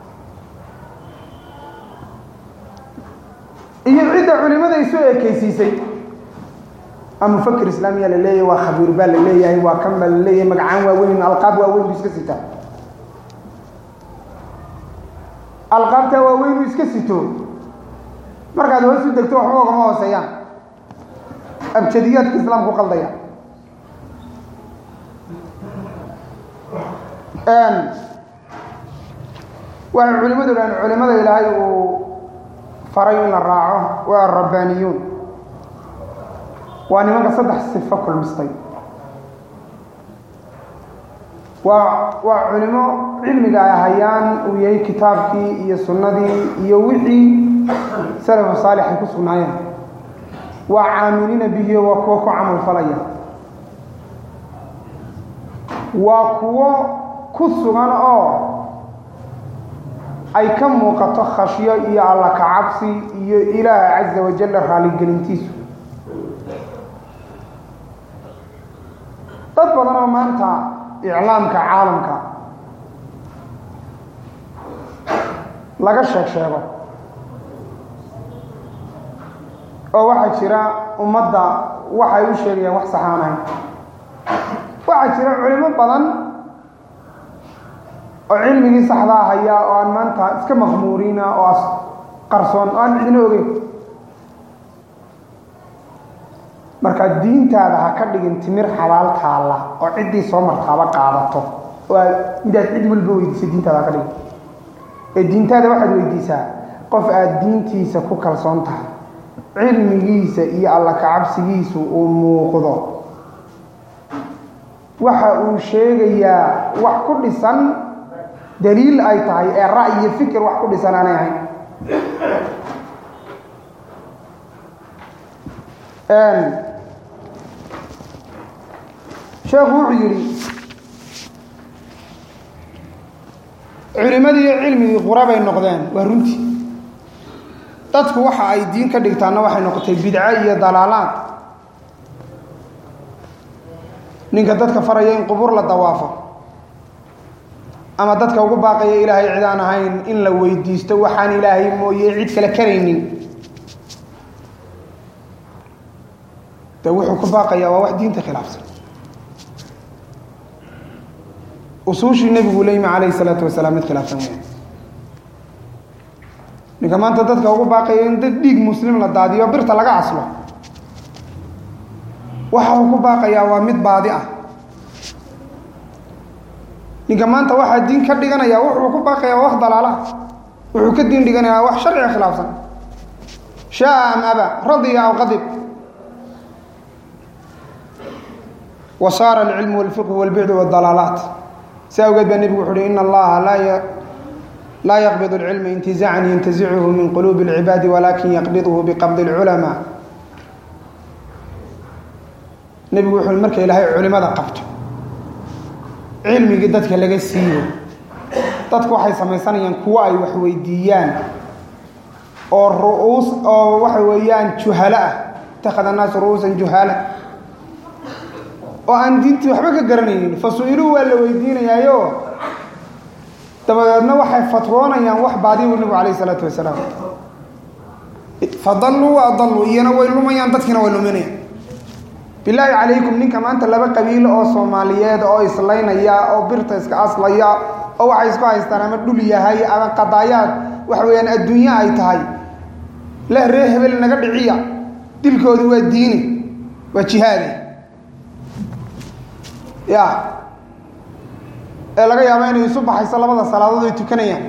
iyo cidda culimada isu ekeysiisay a mufakir islaamiya la leeyahay waa khabiir baa la leeyahay waa kan baa la leeyahay magacaan waaweyn alqaab waaweyn buu iska sitaa alqaabtaa waaweyn uu iska sito markaad hoos u degto waxba ogama hooseeyaan abjadiyaadka islaamku qaldaya waxay culimadu dhahan culimada ilaahay uu faray in la raaco waa arabbaaniyuun waa nimanka saddex sifo kulmistay waa waa culimo cilmiga ay hayaan uu yahay kitaabkii iyo sunnadii iyo wixii salafu saalix ay ku sugnaayeen waa caamiliina bihiyo waa kuwo ku camal falaya waa kuwo ku sugan oo ay ka muuqato khashyo iyo alla kacabsi iyo ilaah caza wajalla raaligelintiisu dad badan oo maanta iclaamka caalamka laga sheeg sheego oo waxaa jira ummadda waxay u sheegayaan wax saxaanahay waxaa jira culimo badan oo cilmigii saxdaa haya oo aan maanta iska maqmuuriina oo as qarsoon oo aan cidina ogeyn marka diintaada ha ka dhigin timir xabaal taalla oo ciddii soo martaaba qaadato oo aad midaad cid walba weydiisay diintaada ha ka dhigin ee diintaada waxaad weydiisaa qof aada diintiisa ku kalsoon tahay cilmigiisa iyo alla kacabsigiisu uu muuqdo waxa uu sheegayaa wax ku dhisan daliil ay tahay ee ra'yi iyo fikir wax ku dhisan aanay ahayn sheekhu wuxuu yidhi culimadii iyo cilmigii qurabay noqdeen waa runtii dadku waxa ay diin ka dhigtaanna waxay noqotay bidco iyo dalaalaad ninka dadka faraya in qubuur la dawaafo ama dadka ugu baaqaya ilaahay cid aan ahayn in la weydiisto waxaan ilaahay mooye cid kale karaynin de wuxuu ku baaqayaa waa wax diinta khilaafsan usuushii nebigu la yimi calayhi salaatu wasalaam mid khilaafsan weya ninka maanta dadka ugu baaqaya in dad dhiig muslim la daadiyo birta laga caslo waxa uu ku baaqayaa waa mid baadi ah ninka maanta waxaa diin ka dhiganaya wuxuu ku baaqayaa waa wax dalaalaha wuxuu ka diin dhiganayaa wax sharciga khilaafsan shaaa am aba radiya aw qadib wa saara alcilmu walfiqhu walbicdu waddalaalaat si awgeed baa nebigu wuxu uhi ina allaha laa laa yaqbid اlcilma intizaacan yantazichu min quluubi اlcibaadi walakin yaqbidhu biqabdi اlculamaa nebigu wuxuu marka ilaahay culimada qabto cilmigii dadka laga siiyo dadku waxay samaysanayaan kuwo ay wax weydiiyaan oo ru'uus oo waxa weeyaan juhalo ah itakhada annaasu ru'uusan juhaala oo aan diintii waxba ka garanaynin fa su-iluu waa la weydiinayaayo dabadeedna waxay fatwoonayaan wax baadiy u nebigu alayh isalaatu wasalaam fadalluu wa adalluu iyana way lumayaan dadkiina way luminayaan bilaahi calaykum ninka maanta laba qabiilo oo soomaaliyeed oo islaynaya oo birta iska aslaya oo waxay isku haystaan ama dhul yahay ama qadaayaad waxa weeyaan adduunye ay tahay leh ree hebel naga dhiciya dilkoodu waa diini waa jihaadi ya ee laga yaabo inay isu baxayso labada salaadood ay tukanayaan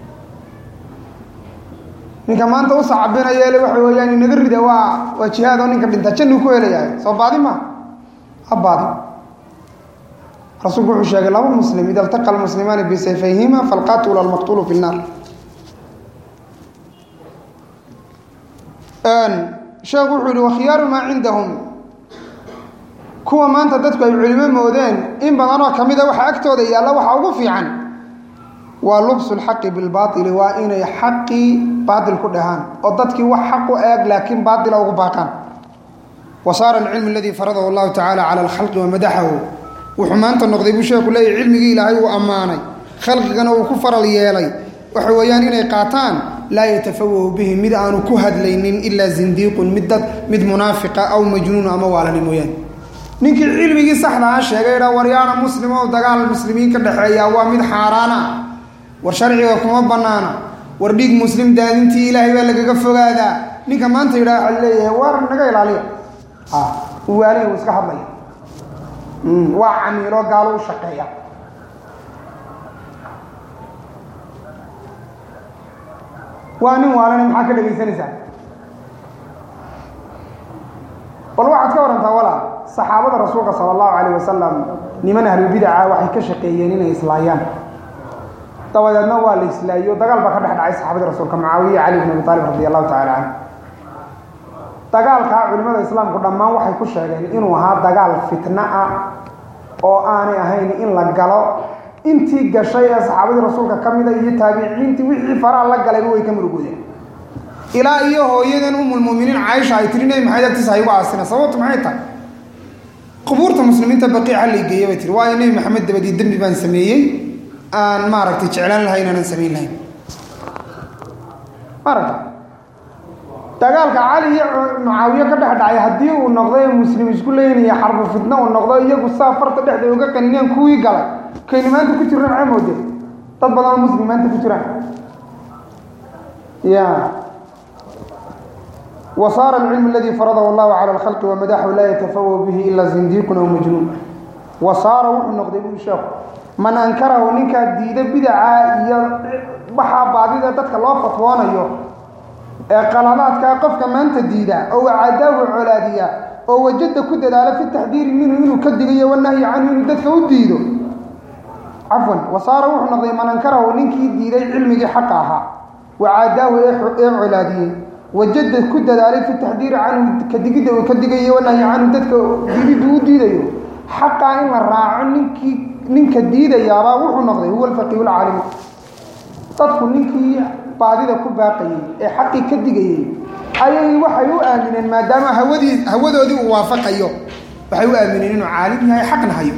ninka maanta u sacabinaya le waxa weeyaan inaga rida waa waa jihaad oo ninka dhinta jannuu ku helayahay soo baadi ma ha baadi rasuulku wuxuu sheegay laba muslim ida altaqa almuslimaani bisayfayhima falqaatulu almaqtulu fi nnaar sheekhu wuxuu yihi wakhiyaaru maa cindahum kuwa maanta dadku ay culimo moodeen in badanoo ka mida waxa agtooda yaalla waxaa ugu fiican waa lubsu lxaqi bilbaaili waa inay xaqii baatil ku dhahaan oo dadkii wax xaq u eeg laakiin baatila ugu baaqaan wa saara alcilmu aladii faradahu allahu tacala cala alkhalqi wa madaxahu wuxuu maanta noqday buu sheeku leeyahy cilmigii ilaahay uu ammaanay khalqigana uu ku faral yeelay waxa weeyaan inay qaataan laa yatafawahu bihi mid aanu ku hadlaynin ilaa zindiiqun mid dad mid munaafiqa aw majnuun ama waalani mooyaane ninkii cilmigii saxdaa sheegay dha waryaana muslim oo dagaal muslimiin ka dhexeeya waa mid xaaraana war sharciga kuma bannaana war dhiig muslim daadintii ilaahay baa lagaga fogaadaa ninka maanta yidhaha waxa leeyahay war naga ilaaliya waalihi uu iska hadlaya waa camiilo gaalo u shaqeeya waa nin waalana maxaa ka dhegaysanaysaa bal waxaad ka warantaa walaal saxaabada rasuulka sala allahu calayh wasalam niman ahlubidaca waxay ka shaqeeyeen inay islaayaan dabadeedna waa la islaayo dagaal baa ka dhex dhacay saxaabadii rasuulka mucaawiya cali bin abi taalib radi allahu tacala canhu dagaalkaa culimmada islaamku dhammaan waxay ku sheegeen inuu ahaa dagaal fitna ah oo aanay ahayn in la galo intii gashay ee saxaabadii rasuulka ka mida iyo taabiciintii wixii faraha la galayba way ka murugoodeen ilaa iyo hooyadan umulmuminiin caaisha ay tiri nebi maxamed agtiisa haygu aasina sababtu maxay tahay qubuurta muslimiinta baqiica la geeya bay tiri waayo nebi maxamed dabadii dembi baan sameeyey aan maaragtay jeclaan lahayn aanan samayn lahayn maaragta dagaalka cali iyo mucaawiye ka dhex dhacay haddii uu noqday muslim isku leynaya xarbu fitna uu noqdo iyagu saa farta dhexda uga qanineen kuwii galay kayni maanta ku jirna maxay moodeen dad badanoo muslim maanta ku jiraan ya wa saara alcilmu aladii faradahu allahu cala alkhalqi wamadaxu laa yatafawahu bihi ila zindiiqun aw majnuun wa saara wuxuu noqday buu sheeku man ankarahu ninkaa diida bidaca iyo waxaa baadida dadka loo fatwoonayo ee qaladaadkaa qofka maanta diida oo wacadaahu colaadiya oo wajada ku dadaala fi taxdiiri minhu inuu ka digayo wanahyi canhu inuu dadka u diido cafwan wasaara wuxuu noqday man ankarahu ninkii diiday cilmigii xaqa ahaa wacadaahu ee colaadiyey wajada ku dadaalay fi taxdiiri canhu kadigidda uu ka digayo wanahyi canhu dadka diididdu u diidayo xaqaa in la raaco ninkii ninka diidayaabaa wuxuu noqday huwa alfaqiihu lcaalimu dadku ninkii baadida ku baaqayey ee xaqii ka digayey ayay waxay u aamineen maadaama hawadii hawadoodii uu waafaqayo waxay u aamineen inuu caalim yahay xaqna hayo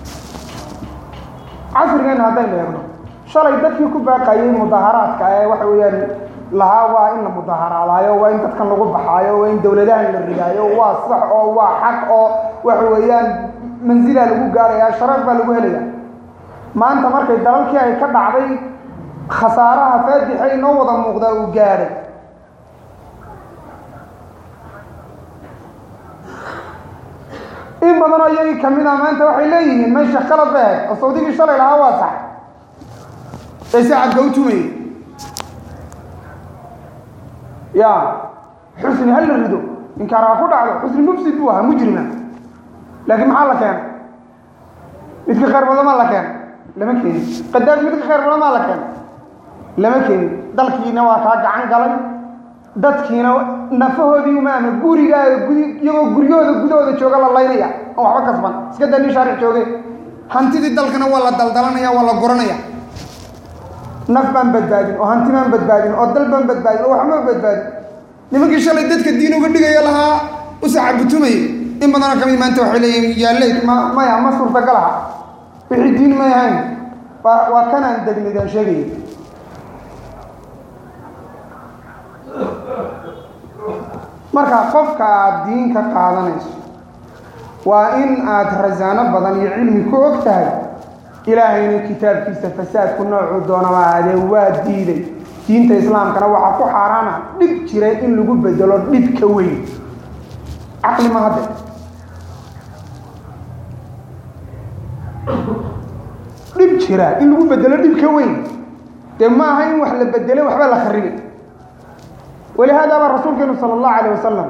casrigeena haddaynu eegno shalay dadkii ku baaqayey mudaharaadka ee waxa weeyaan lahaa waa in la mudaharaadaayo waa in dadkan lagu baxaayo waa in dowladahan la ridaayo waa sax oo waa xaq oo waxa weeyaan mansilaa lagu gaaraya sharaf baa lagu helaya maanta markay dalalkii ay ka dhacday khasaaraha faadixa inoo wada muuqdaa uu gaadhay in badanoo iyagii kamid a maanta waxay leeyihiin meesha qalad ba ahayd oo sawdigii shalay lahaa waa sax ee sacadka u tumayay ya xusni ha la rido inkaar ha ku dhacdo xusni mufsid buu ahaa mujrima laakiin maxaa la keenay midka khayr badan maa la keenay lama keenin qadaas midka khayr badan maa la keenay lama keenin dalkiina waa kaa gacan galay dadkiina nafahoodii umaama gurigaaga gudi iyagoo guryahooda gudahooda jooga la laynaya oo waxba kasban iska daa nin shaaric jooge hantidii dalkana waa la daldalanaya waa la guranaya naf baan badbaadin oo hanti baan badbaadin oo dal baan badbaadin oo waxma badbaadin nimankii shalay dadka diin uga dhigaya lahaa u sacabutumay in badanoo kamid maanta waxay leeyihin yaaleyd ma maya ma suurtagalaha wixii diin may ahayn waa waa kanaan degnaydaan sheegaya marka qofka aada diin ka qaadanayso waa in aada rasaano badan iyo cilmi ku og tahay ilaahayna kitaabkiisa fasaadku noocuu doonaba aadee waa diiday diinta islaamkana waxaa ku xaaraana dhib jira in lagu bedelo dhib ka weyn caqli ma hadde dhib jira in lagu bedelo dhib ka weyn dee ma aha in wax la bedelo waxba la kharibay walihaada baa rasuulkeenu sala allahu alayh wasalam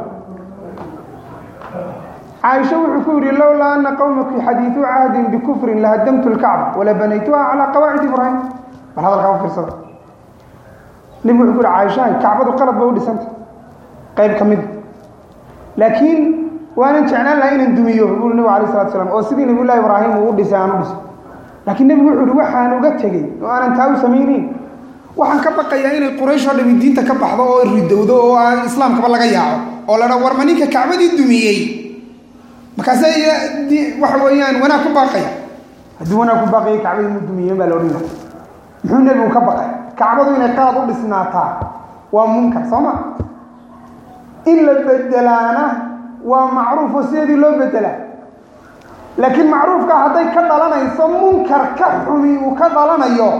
caaisha wuxuu ku yidhi lowlaa ana qowmaki xadiidu cahdin bikufrin lahadamtu lkacba wala banaytuha calaa qawaacid ibraahim bal hadalkaa u fiirsada nebigu wuxuu ku yihi caaishahay kacbadu qalad ba u dhisanta qayb ka mid laakiin waanan jeclaan laha inaan dumiyo buu nebigu alayh salatu slam oo sidii nabiy llahi ibraahim uu u dhisay aan u dhiso laakiin nebigu wuxuu yihi waxaan uga tegey oo aanan taa u samayneyn waxaan ka baqayaa inay quraysh oo dhami diinta ka baxdo oo ridowdo oo aan islaamkaba laga yaaco oo la dha warma ninka kacbadii dumiyey markaase waxa weeyaan wanaag ku baaqaya haddii wanaag ku baaqaya kacbadii mu dumiyeen baa la odhan laha muxuu nebigu ka baqay kacbadu inay qalad u dhisnaataa waa munkar soo ma in la bedelaana waa macruuf oo sideedii loo bedelaa laakiin macruufka hadday ka dhalanayso munkar ka xumi uu ka dhalanayo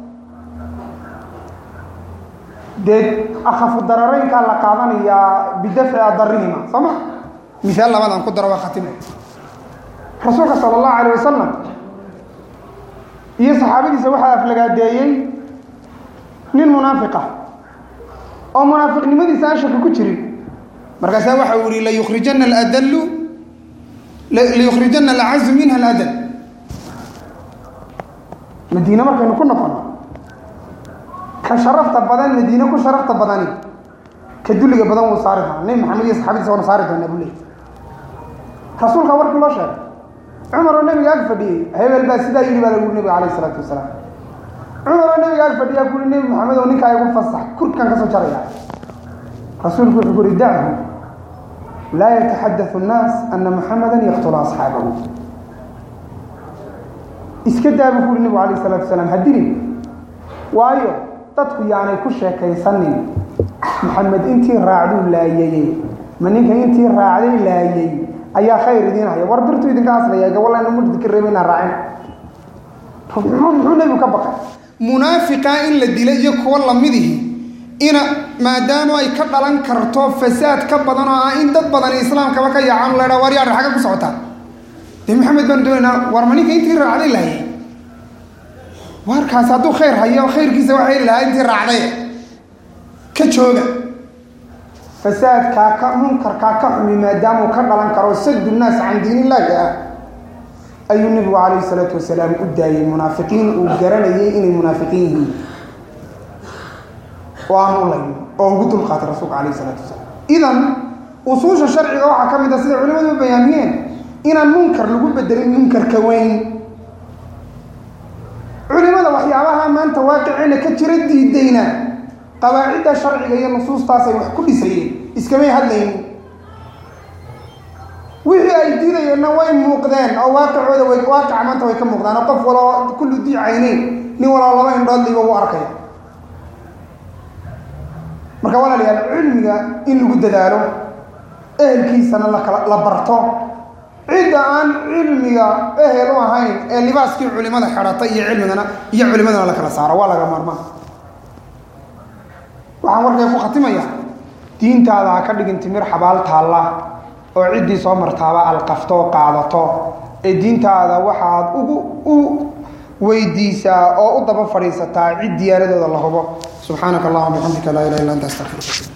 dee akhafu darareynkaa la qaadanayaa bidafci adarihima soo ma miaal labaadaan ku daro waa khatima rasuulka sala allahu alayh wasalam iyo saxaabadiisa waxaa aflagaadeeyey nin munaafiqa oo munaafiqnimadiisa aan shaki ku jirin markaasaa waxa uu yihi layukrijana aladallu layukhrijana alacazu minha aladal madiine markaynu ku noqono ka sharafta badan madiine ku sharafta badani ka dulliga badan wuu saari doona nebi maxamed iyo saxaabadiisa waanu saari doonaa buu leey rasuulka warkii loo sheegay cumar oo nabiga ag fadhiyey hebel baa sidaa yidhi baa lagu nabiga alayh isalaatu wasalaam cumar oo nabiga ag fadhiyaa kuui nebi maxamed oo ninkaa igu fasax kurkan ka soo jaraya rasuulku wuxuu kuhi dachu laa yataxadau nnaas ana muxamada yaqtula asxaabahu iska daa buu kuhi nebigu alayh isalaatu wasalaam hadilin waayo dadku yaanay ku sheekaysanin maxamed intii raacduu laayayey ma ninka intii raacday laayay ayaa khayr idiin haya war birtuu idinka aslaya gawalla ina mud idinka reeba inaan raacin muxuu nebigu ka baqay munaafiqa in la dila iyo kuwa lamidihi ina maadaama ay ka dhalan karto fasaad ka badan oo ah in dad badan islaamkaba ka yaacan la dhaa war yaadha xagga ku socotaa dee maxamed baanu doonaynaa war ma ninka intii raacday laayay warkaas hadduu khayr hayo khayrkiisa waxa heli lahaa intii raacday ka jooga fasaadkaa ka munkarkaa ka xumi maadaamuu ka dhalan karo sadu nnaas can diin illaahi ah ayuu nebigu calayhi salaatu wasalaam u daayey munaafiqiin uu garanayay inay munaafiqiin yihiin oo aan u layn oo ugu dulqaatay rasuulka calayhi salaatu wasalaam idan usuusha sharciga waxaa ka mid a sida culimadu u bayaamiyeen inaan munkar lagu bedelin munkarka weyn culimada waxyaabaha maanta waaqicina ka jira diidayna qawaacidda sharciga iyo nusuustaasay wax ku dhisayeen iskamay hadlaynin wixii ay diidayeenna way muuqdeen oo waaqicooda way waaqica maanta way ka muuqdaan oo qof waloo kullu dii cayneyn nin waloo laba indhoodliiba u arkaya marka walaalayaal cilmiga in lagu dadaalo ehelkiisana lakala la barto cidda aan cilmiga ehel u ahayn ee libaaskii culimada xidhatay iyo cilmigana iyo culimadana la kala saaro waa laga maarmaan waxaan warkay ku khatimaya diintaada ha ka dhigin timir xabaal taalla oo ciddii soo martaaba alqafto oo qaadato ee diintaada waxaad ugu u weydiisaa oo u daba fadhiisataa cid diyaaradooda la hubo subxaanaka allahuma bixamdika laa ilaha illa anta astaqfiruk